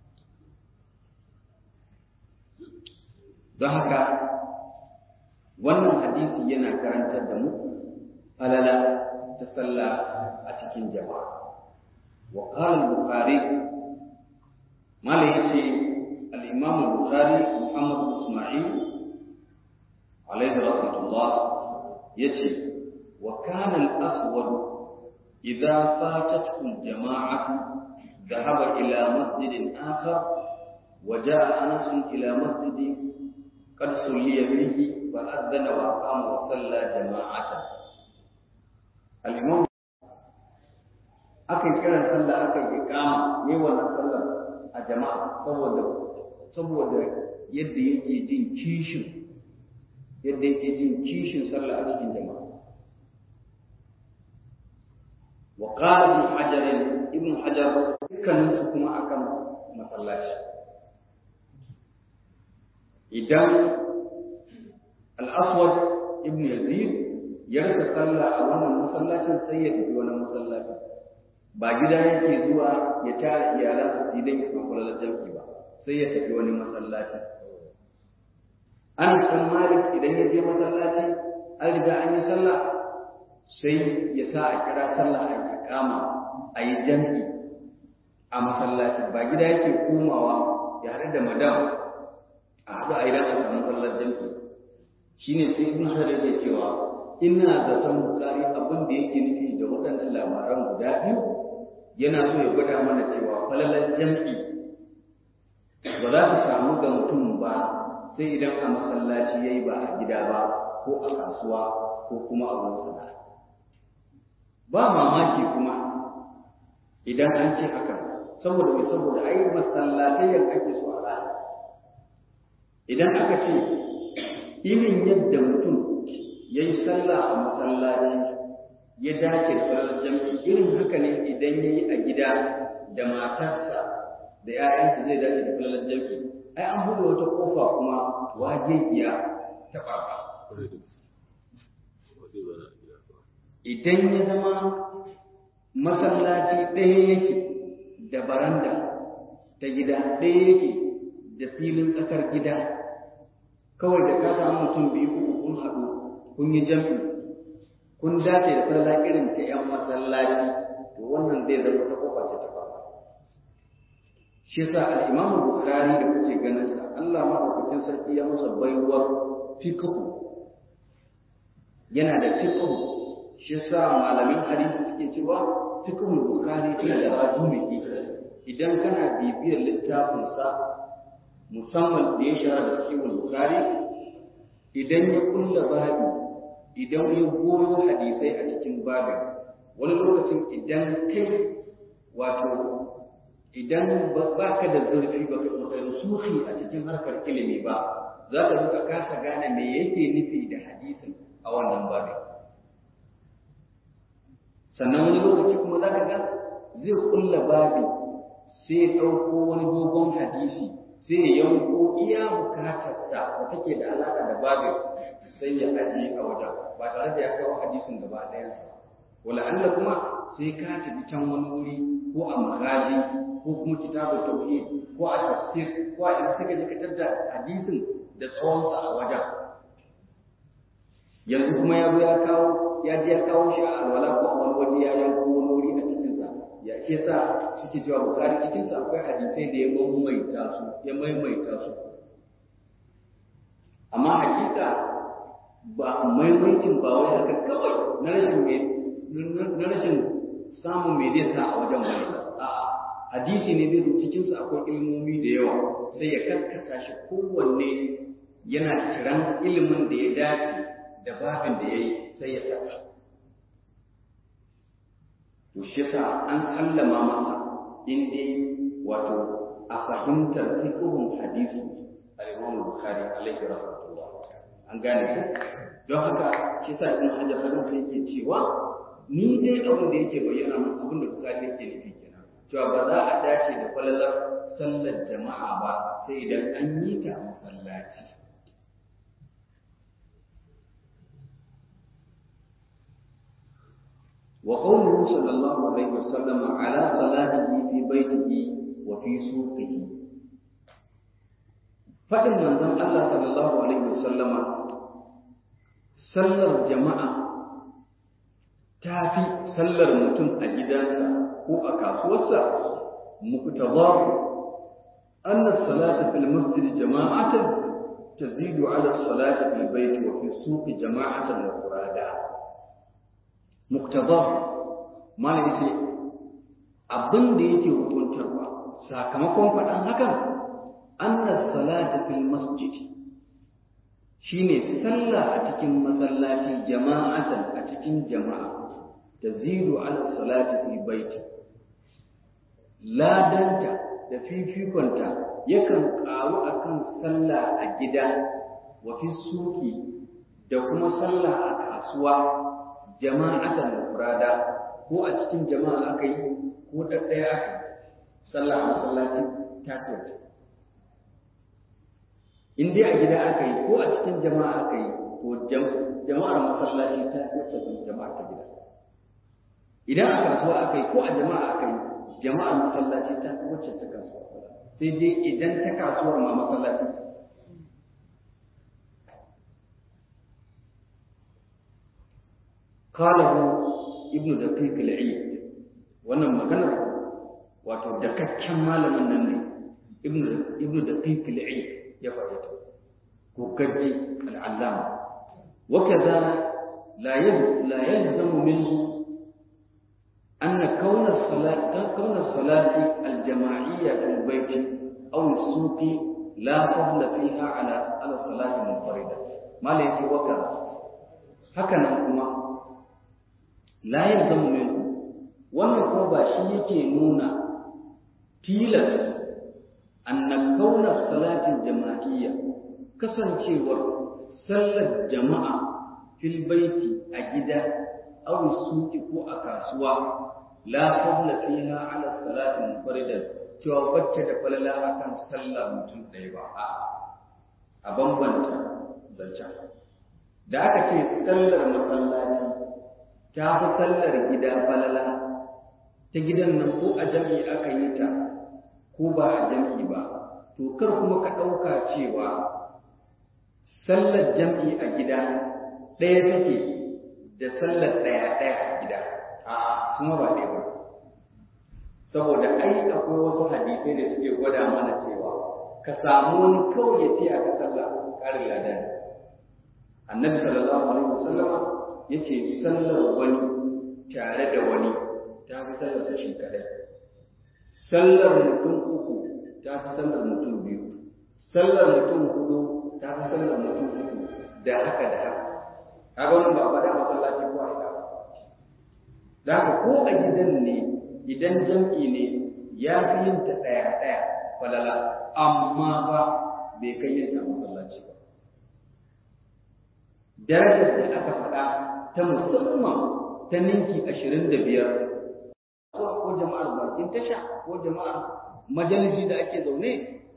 don haka wannan hadisi yana karantar da mu falala ta sallah a cikin jama'a wa qala al-bukhari mala yace al-imam al-bukhari muhammad bin isma'il alayhi rahmatullah yace wa kana al-aswad idza fatathu al-jama'atu ذهب إلى مسجد آخر وجاء أنس إلى مسجد قد صلي فيه فأذن وأقام وصلى جماعة الإمام akan kiran sallah akan iqama ne wannan sallar a jama'a saboda saboda yadda yake jin kishin yadda yake jin kishin sallah a cikin jama'a wa qala ibn hajar ibn hajar dukkanin su kuma akan masallaci idan al-aswad ibn yazid ya rasa sallah a wannan masallacin sai ya tafi wani masallacin ba gida yake zuwa ya tara iyalansa idan ya samu kwallon jam'i ba sai ya tafi wani masallaci an san malik idan ya je masallaci an riga an yi sallah sai ya sa a kira sallah a kama a yi jam'i a masallaci ba gida yake komawa ya haɗu da madam a haɗu a idan a samu sallar jam'i shine sai ibn hajar yake cewa ina zaton bukari abin da yake nufi da waɗannan labaran guda biyu yana so ya gwada mana cewa falalar jam'i ba za ta samu ga mutum ba sai idan a masallaci ya yi ba a gida ba ko a kasuwa ko kuma a wani sana'a ba mamaki kuma idan an ce haka saboda mai saboda ai masallatai yan ake so a rana idan aka ce irin yadda mutum ya yi sallah a masallaci ya dace da farar jam'i irin haka ne idan ya yi a gida da matarsa da ‘ya'yansa zai dace da farar jam'i ai an buɗe wata ƙofa kuma wajejiya ta ɓaɓa idan ya zama masallaci ɗaya yake da baranda ta gida ɗaya yake da filin tsakar gida kawai da ka samu mutum biyu uku kun haɗu kun yi jam'i kun dace da sallah irin ta ‘yan masallaci to wannan zai zama ta kofa ce ta fara shi yasa al-imamu bukhari da kuke ganin sa Allah madaukakin sarki ya masa baiwar fiqh yana da fiqh shi yasa malamin hadisi suke cewa fiqhul bukhari yana da rajumi idan kana bibiyar littafin sa musamman da ya shara da fiqhul bukhari idan ya kulla babi idan ya goyo hadisai a cikin babin wani lokacin idan kai wato idan ba ka da zurfi ba ka suhi a cikin harkar ilimi ba za ka duka kasa gane me yake nufi da hadisin a wannan babin sannan wani lokaci kuma za ka ga zai kulla babi sai ya ɗauko wani dogon hadisi sai ya yanko iya bukatarsa da take da alaƙa da babin sai ya ajiye a wajen ba tare da ya kawo hadisin gaba ɗayansa wala Allah kuma sai ka tafi can wani wuri ko a magaji ko kuma kitabul tauhid ko a tafsir ko a inda suka ji ka da hadisin da tsawonsa a wajen yanzu kuma ya zo ya kawo ya ji ya kawo shi a alwala ko a wani waje ya yanko wani wuri a cikin sa ya ke sa suke cewa bukari cikin sa akwai hadisai da ya maimaita su ya maimaita su amma hakika ba maimaitin ba wai haka kawai na rashin na rashin samun me zai sa a wajen wani a'a hadisi ne zai cikin sa akwai ilmomi da yawa sai ya kaskata shi kowanne yana kiran ilimin da ya dace da babin da ya yi sai ya saka to shi yasa an sallama masa in dai wato a fahimtar fiqhun hadisi al-Imam Bukhari alaihi rahmatullah an gane ku don haka shi yasa Ibn Hajar hadin sai yake cewa ni dai abin da yake bayyana mun abin da Bukhari yake nufi kenan cewa ba za a dace da falalar sallar jama'a ba sai idan an yi ta a masallaci وقوله صلى الله عليه وسلم على صلاته في بيته وفي سوقه فإن من ذن الله صلى الله عليه وسلم sallar jama'a ta fi sallar mutum a gidansa ko a kasuwarsa muqtadahu anna as-salata fil masjid jama'atan tazidu ala as-salati fil bayt wa fi as-suq jama'atan wa qurada muqtadahu malai ce abin da yake hukuntarwa sakamakon faɗan hakan anna as-salata fil masjid shine sallah a cikin masallaci jama'atan a cikin jama'a tazidu ala salati fi baiti ladanta da fifikonta yakan ƙaru akan sallah a gida wa fi suki da kuma sallah a kasuwa jama'atan mufrada ko a cikin jama'a aka yi ko ɗaɗɗaya aka yi sallah a masallaci ta kyauta in dai a gida aka yi ko a cikin jama'a aka yi ko jama'ar masallaci ta wacce sun jama'a ta gida idan a kasuwa aka yi ko a jama'a aka yi jama'ar masallaci ta wacce ta kasuwa sai dai idan ta kasuwar ma masallaci قاله ابن دقيق العيد wannan maganar wato dakakken malamin nan ne ibnu ibnu daqiq al-eid ya faɗi ta ko gaji al'allama wa kaza la la yalzamu minhu anna kauna salat kauna salati al-jama'iyya fil bayt aw as-suq la fadla fiha ala ala salati munfarida malai yake waka haka nan kuma la yalzamu minhu wannan kuma ba shi yake nuna tilas anna kauna salatin jama'iyya kasancewar sallar jama'a fil baiti a gida aw suki ko a kasuwa la fadla fiha ala salatin munfaridan cewa wacce da falala akan sallar mutum ɗaya ba a a bambanta zancen da aka ce sallar masallaci ta fi sallar gida falala ta gidan nan ko a jami'i aka yi ta ko ba a jam'i ba to kar kuma ka ɗauka cewa sallar jam'i a gida ɗaya take da sallar ɗaya ɗaya a gida a kuma ba ɗaya ba saboda ai akwai wasu hadisai da suke gwada mana cewa ka samu wani kawai ya tiya ka sallah ƙarin ladan annabi sallallahu alaihi wasallama yace sallar wani tare da wani ta fi sallar shi kadai sallar mutum uku ta fi sallar mutum biyu sallar mutum hudu ta fi sallar mutum uku da haka da haka kaga wannan ba faɗa masallaci ko aida da haka ko a gidan ne idan jam'i ne ya fi yin ta ɗaya ɗaya falala amma ba bai kai yin ta masallaci ba darajar da aka faɗa ta musamman ta ninki ashirin da biyar ko jama'ar bakin tasha ko jama'ar majalisi da ake zaune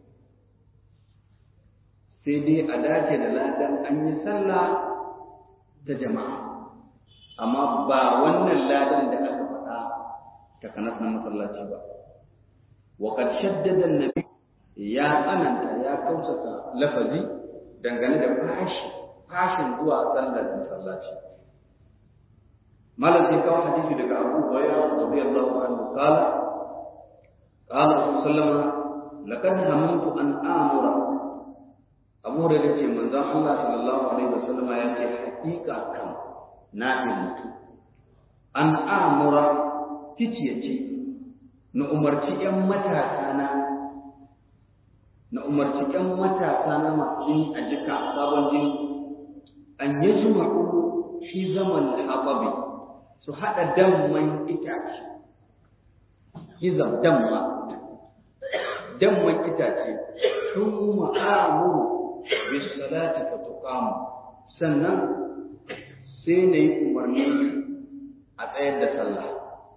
sai dai a dace da ladan an yi sallah da jama'a amma ba wannan ladan da aka faɗa ta kanas na masallaci ba wa qad shaddada annabi ya tsananta ya kausata lafazi dangane da fashi fashin zuwa sallar masallaci malam sai kawo hadisi daga Abu Hurairah radiyallahu anhu qala qala Rasulullah sallallahu laqad hamantu an amura Abu Hurairah ce manzon Allah sallallahu alaihi wasallam ya ce hakika kan na mutu an amura ticiye ce na umarci ‘yan matasa na na umarci ‘yan matasa na masu jini a jika sabon jini an yi jima'u shi zaman haɓabi su haɗa damman itace hizam damma damman itace sun ma'amuru bi salati fa tuqamu sannan sai na yi umarni a tsayar da sallah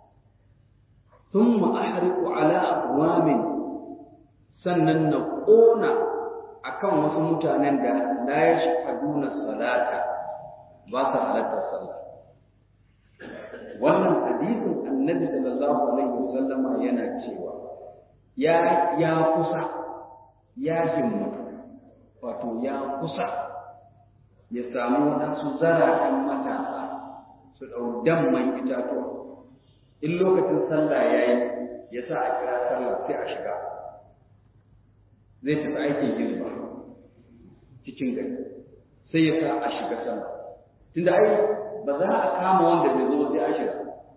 ثم أحرق على أقوام sannan na ƙona a kan wasu mutanen da la ya shahaduna salata ba sa halartar sallah wannan hadisin annabi sallallahu alaihi wasallama yana cewa ya ya kusa ya himmatu wato ya kusa ya samu waɗansu zaratan matasa su ɗau damman itatuwa in lokacin sallah ya yi ya sa a kira sallah sai a shiga zai tafi aikin hizba cikin gari sai ya sa a shiga sallah tunda ai ba za a kama wanda bai zo sai a shiga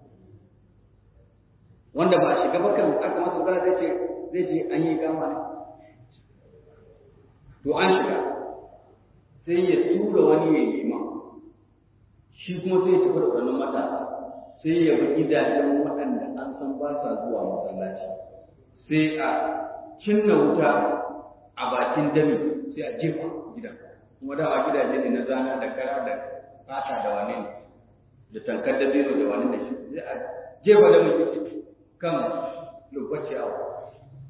wanda ba a shiga ba kan aka masa magana zai ce zai ce an yi kama ne to an shiga sai ya tura wani ya yi ma shi kuma sai ya tafi da wannan matasa sai ya bi gidajen waɗanda an san ba sa zuwa masallaci sai a cinna wuta a bakin dami sai a jefa gidan kuma dama gidaje ne na zana da kara da fata da wane ne da tankar da biro da wane ne shi sai a jefa da mutum kan lokaci awa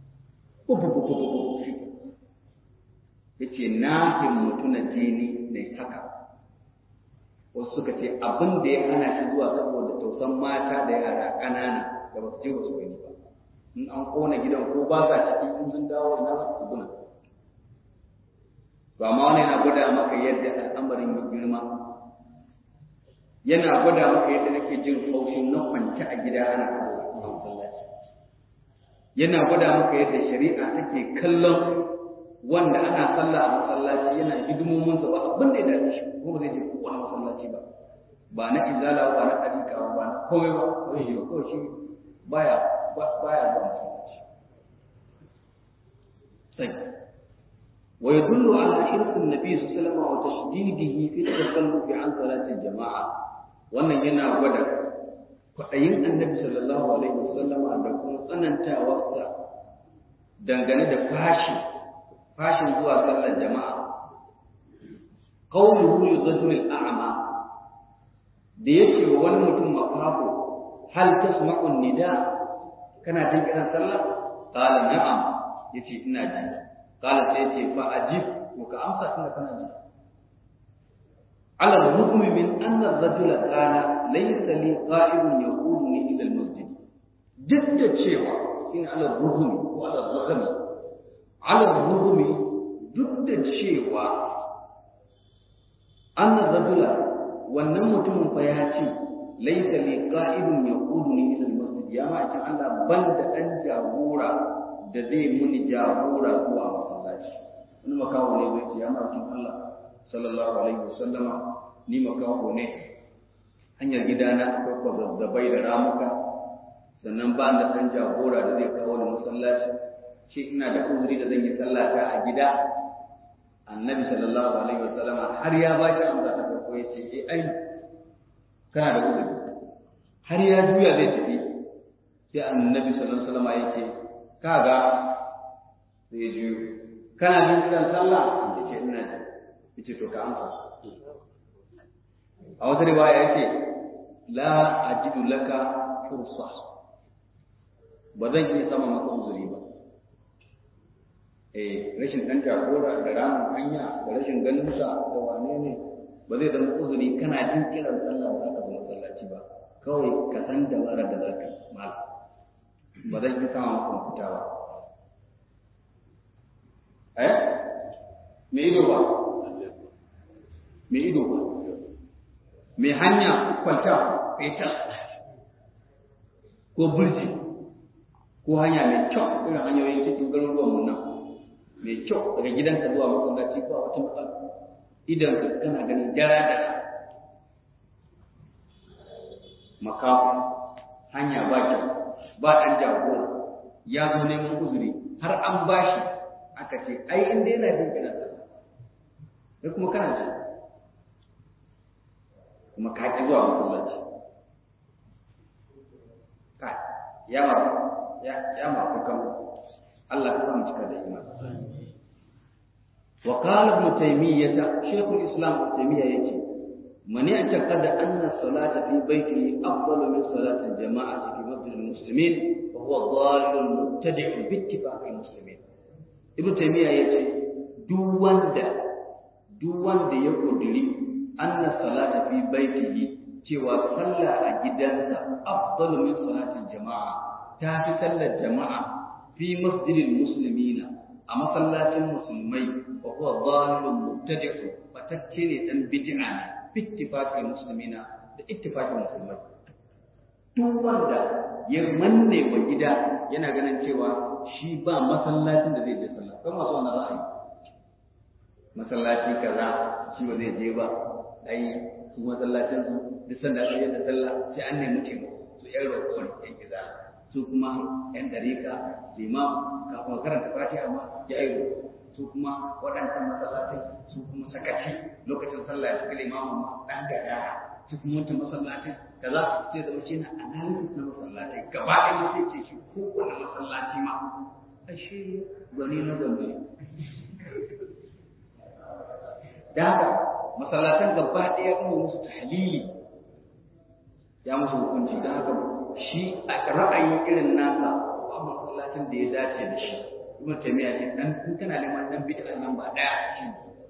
ya ce na himmatu na jini ne haka wasu suka ce abin da ya hana shi zuwa saboda tausan mata da yara ƙanana da ba su je ba su gani ba in an kona gidan ko ba sa ciki in sun dawo ina za su guna to amma wani yana gwada maka yadda al'amarin ya girma yana gwada maka yadda nake jin haushin na kwance a gida ana masallaci yana gwada maka yadda shari'a take kallon wanda ana sallah a masallaci yana hidimominsa ba abin da ya dace shi ko ba zai je kowane masallaci ba ba na izala ba na ɗariƙa ba na komai ba ko shi ba kawai shi baya baya zuwa masallaci sai wa yadullu ala hirsi nabi sallallahu alaihi wasallam wa tashdidihi fi tasallufi an salatin jama'a wannan yana gwada kwaɗayin annabi sallallahu alaihi wasallama da kuma tsanantawarsa dangane da fashi fashin zuwa sallar jama'a qawluhu yuzajjul al'ama da yake wa wani mutum makafu hal tasma'u nida kana jin kiran sallah qala na'am yace ina ji qala sai yace fa ajib ko ka amsa tunda kana ji على الرغم من أن الرجل قال ليس لي قائد يقودني إلى المسجد جد cewa in على الرغم وعلى الرغم على الرغم duk da cewa an rajula wannan mutumin fa ya ce laisa li qa'idun yaquduni ila al-masjid ya ma ce Allah ban da dan jagora da zai muni jagora zuwa masallaci wani makawo ne zai ce ya ma cin Allah sallallahu alaihi wasallama ni makawo ne hanyar gidana akwai kwazazzabai da ramuka sannan ba da dan jagora da zai kawo ni masallaci shi ina da uzuri da zan yi sallata a gida annabi sallallahu alaihi wasallama har ya ba shi amsa ta farko ya ce eh ai kana da uzuri har ya juya zai tafi sai annabi sallallahu alaihi wasallama ya ce kaga zai juyo kana jin kiran sallah ya ce ina ji ya ce to ka amsa a wata riwaya ya ce la ajidu laka fursa ba zan iya sama maka uzuri ba eh rashin dan jagora da ramin hanya da rashin ganin sa da wane ne ba zai zama uzuri kana jin kiran sallah ba za ka zo masallaci ba kawai ka san da mara da zaka mal ba zan yi sama maka fita ba eh me ido ba me ido ba me hanya kwalta feta ko burji ko hanya mai kyau irin hanyoyin cikin garuruwan mu nan mai kyau daga gidanka zuwa masallaci ba wata matsala idan ka kana ganin jara da makafu hanya ba kyau ba ɗan jagora ya zo neman uzuri har an bashi aka ce ai inda yana jin kiran sallah sai kuma kana ci kuma ka ki zuwa masallaci ka ya ma ya ya ma kukan Allah ka samu cika da imani wa qala ibn taymiyyah shaykhul islam ibn taymiyyah yace man ya'taqada anna salata fi baytihi afdalu min salati al-jama'ati fi masjid al-muslimin fa huwa dhalun mubtadi' bi ittifaq al-muslimin ibn taymiyyah yace duk wanda duk wanda ya kudiri anna salata fi baytihi cewa sallah a gidansa afdalu min salati al-jama'a ta fi sallar jama'a fi masjidil muslimina a masallacin musulmai wa huwa dhalun mubtadi'u fatacce ne dan bid'a ne bittifaqil muslimina da ittifaqin musulmai duk wanda ya manne wa gida yana ganin cewa shi ba masallacin da zai je sallah kuma masu wannan ra'ayi masallaci kaza shi ba zai je ba ai su masallacin su duk sanda aka yi da sallah sai an nemi taimako su yan roƙon yan gida su kuma ‘yan ɗarika limam kafin karanta fatiha ma ya yi su kuma waɗancan masallatai su kuma sakaci lokacin sallah ya suka limamin ma ɗan gada su kuma wancan masallatai kaza sai zama shi na analysis na masallatai gaba ɗaya ma sai ce shi kowane masallaci ma ashe gwani na gwani da haka masallatan gaba ɗaya kuma musu tahlili ya musu hukunci da haka shi a ra'ayin irin nasa ba masallacin da ya dace da shi ibn taymiya ce dan kun kana neman dan bid'a nan ba daya shi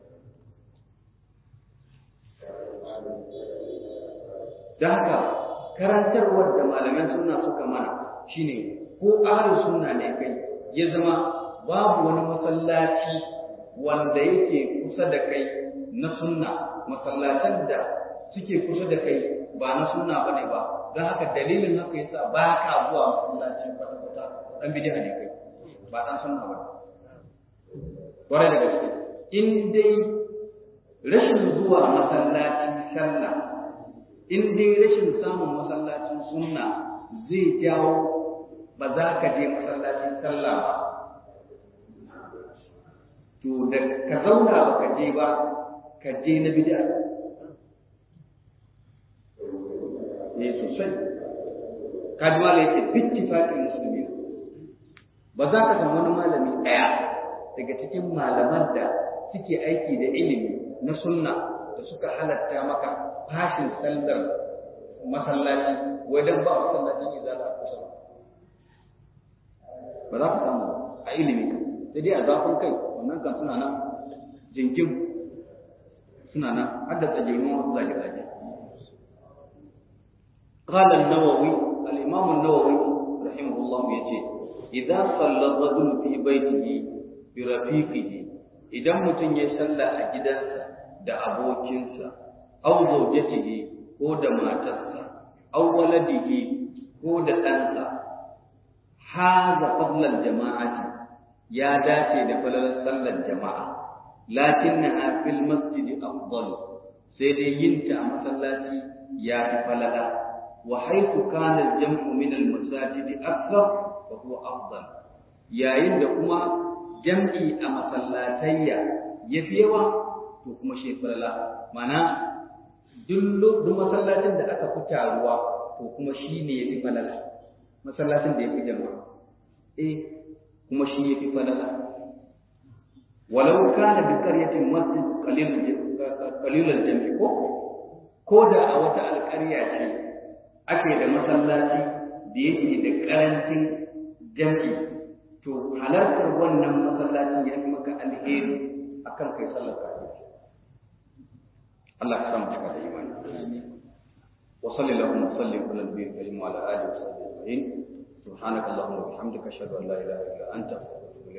da haka karantarwar da malaman sunna suka mana shine ko ahlus sunna ne kai ya zama babu wani masallaci wanda yake kusa da kai na sunna masallatan da suke kusa da kai ba na sunna bane ba don haka dalilin haka yasa ba ka zuwa masallaci kwata-kwata dan bid'a ne kai ba dan sunna ba kwarai da gaske in dai rashin zuwa masallacin sallah in dai rashin samun masallacin sunna zai jawo ba za ka je masallacin sallah ba to da ka zauna ba ka je ba ka je na bid'a ne sosai kaji malai yake bittifaqin musulmi ba za ka samu wani malami ɗaya daga cikin malaman da suke aiki da ilimi na sunna da suka halatta maka fashin sallar masallaci wajen ba masallacin izala a kusa ba za ka samu a ilimi sai dai a zafin kai wannan kan suna nan jinkin suna nan har da tsajirin wasu zage-zage قال النووي الإمام النووي رحمه الله يجي إذا صلى الرجل في بيته برفيقه idan mutum ya salla a gidansa da abokinsa aw zawjatihi ko da matarsa aw waladihi ko da ɗansa haza fadlal jama'ati ya dace da falalar sallar jama'a lakinnaha fil masjid afdal sai dai yin ta a masallaci ya fi falala wa haythu kana al-jam'u min al-masajid akthar fa huwa afdal yayin da kuma jam'i a masallatayya yafi yawa to kuma shi falala mana duk duk masallacin da aka fi taruwa to kuma shi ne yafi falala masallacin da yafi jama'a eh kuma shi yafi falala walau kana bi qaryatin masjid qalil qalil al-jam'i ko ko da a wata alƙarya ce ake da masallaci da yake da karancin jam'i to halartar wannan masallacin ya fi maka alheri akan kai sallar kafin Allah ka samu cika da imani wa sallallahu wa sallim ala nabiyil karim wa ala alihi wa sahbihi ajma'in subhanaka allahumma wa bihamdika ashhadu an la ilaha illa anta astaghfiruka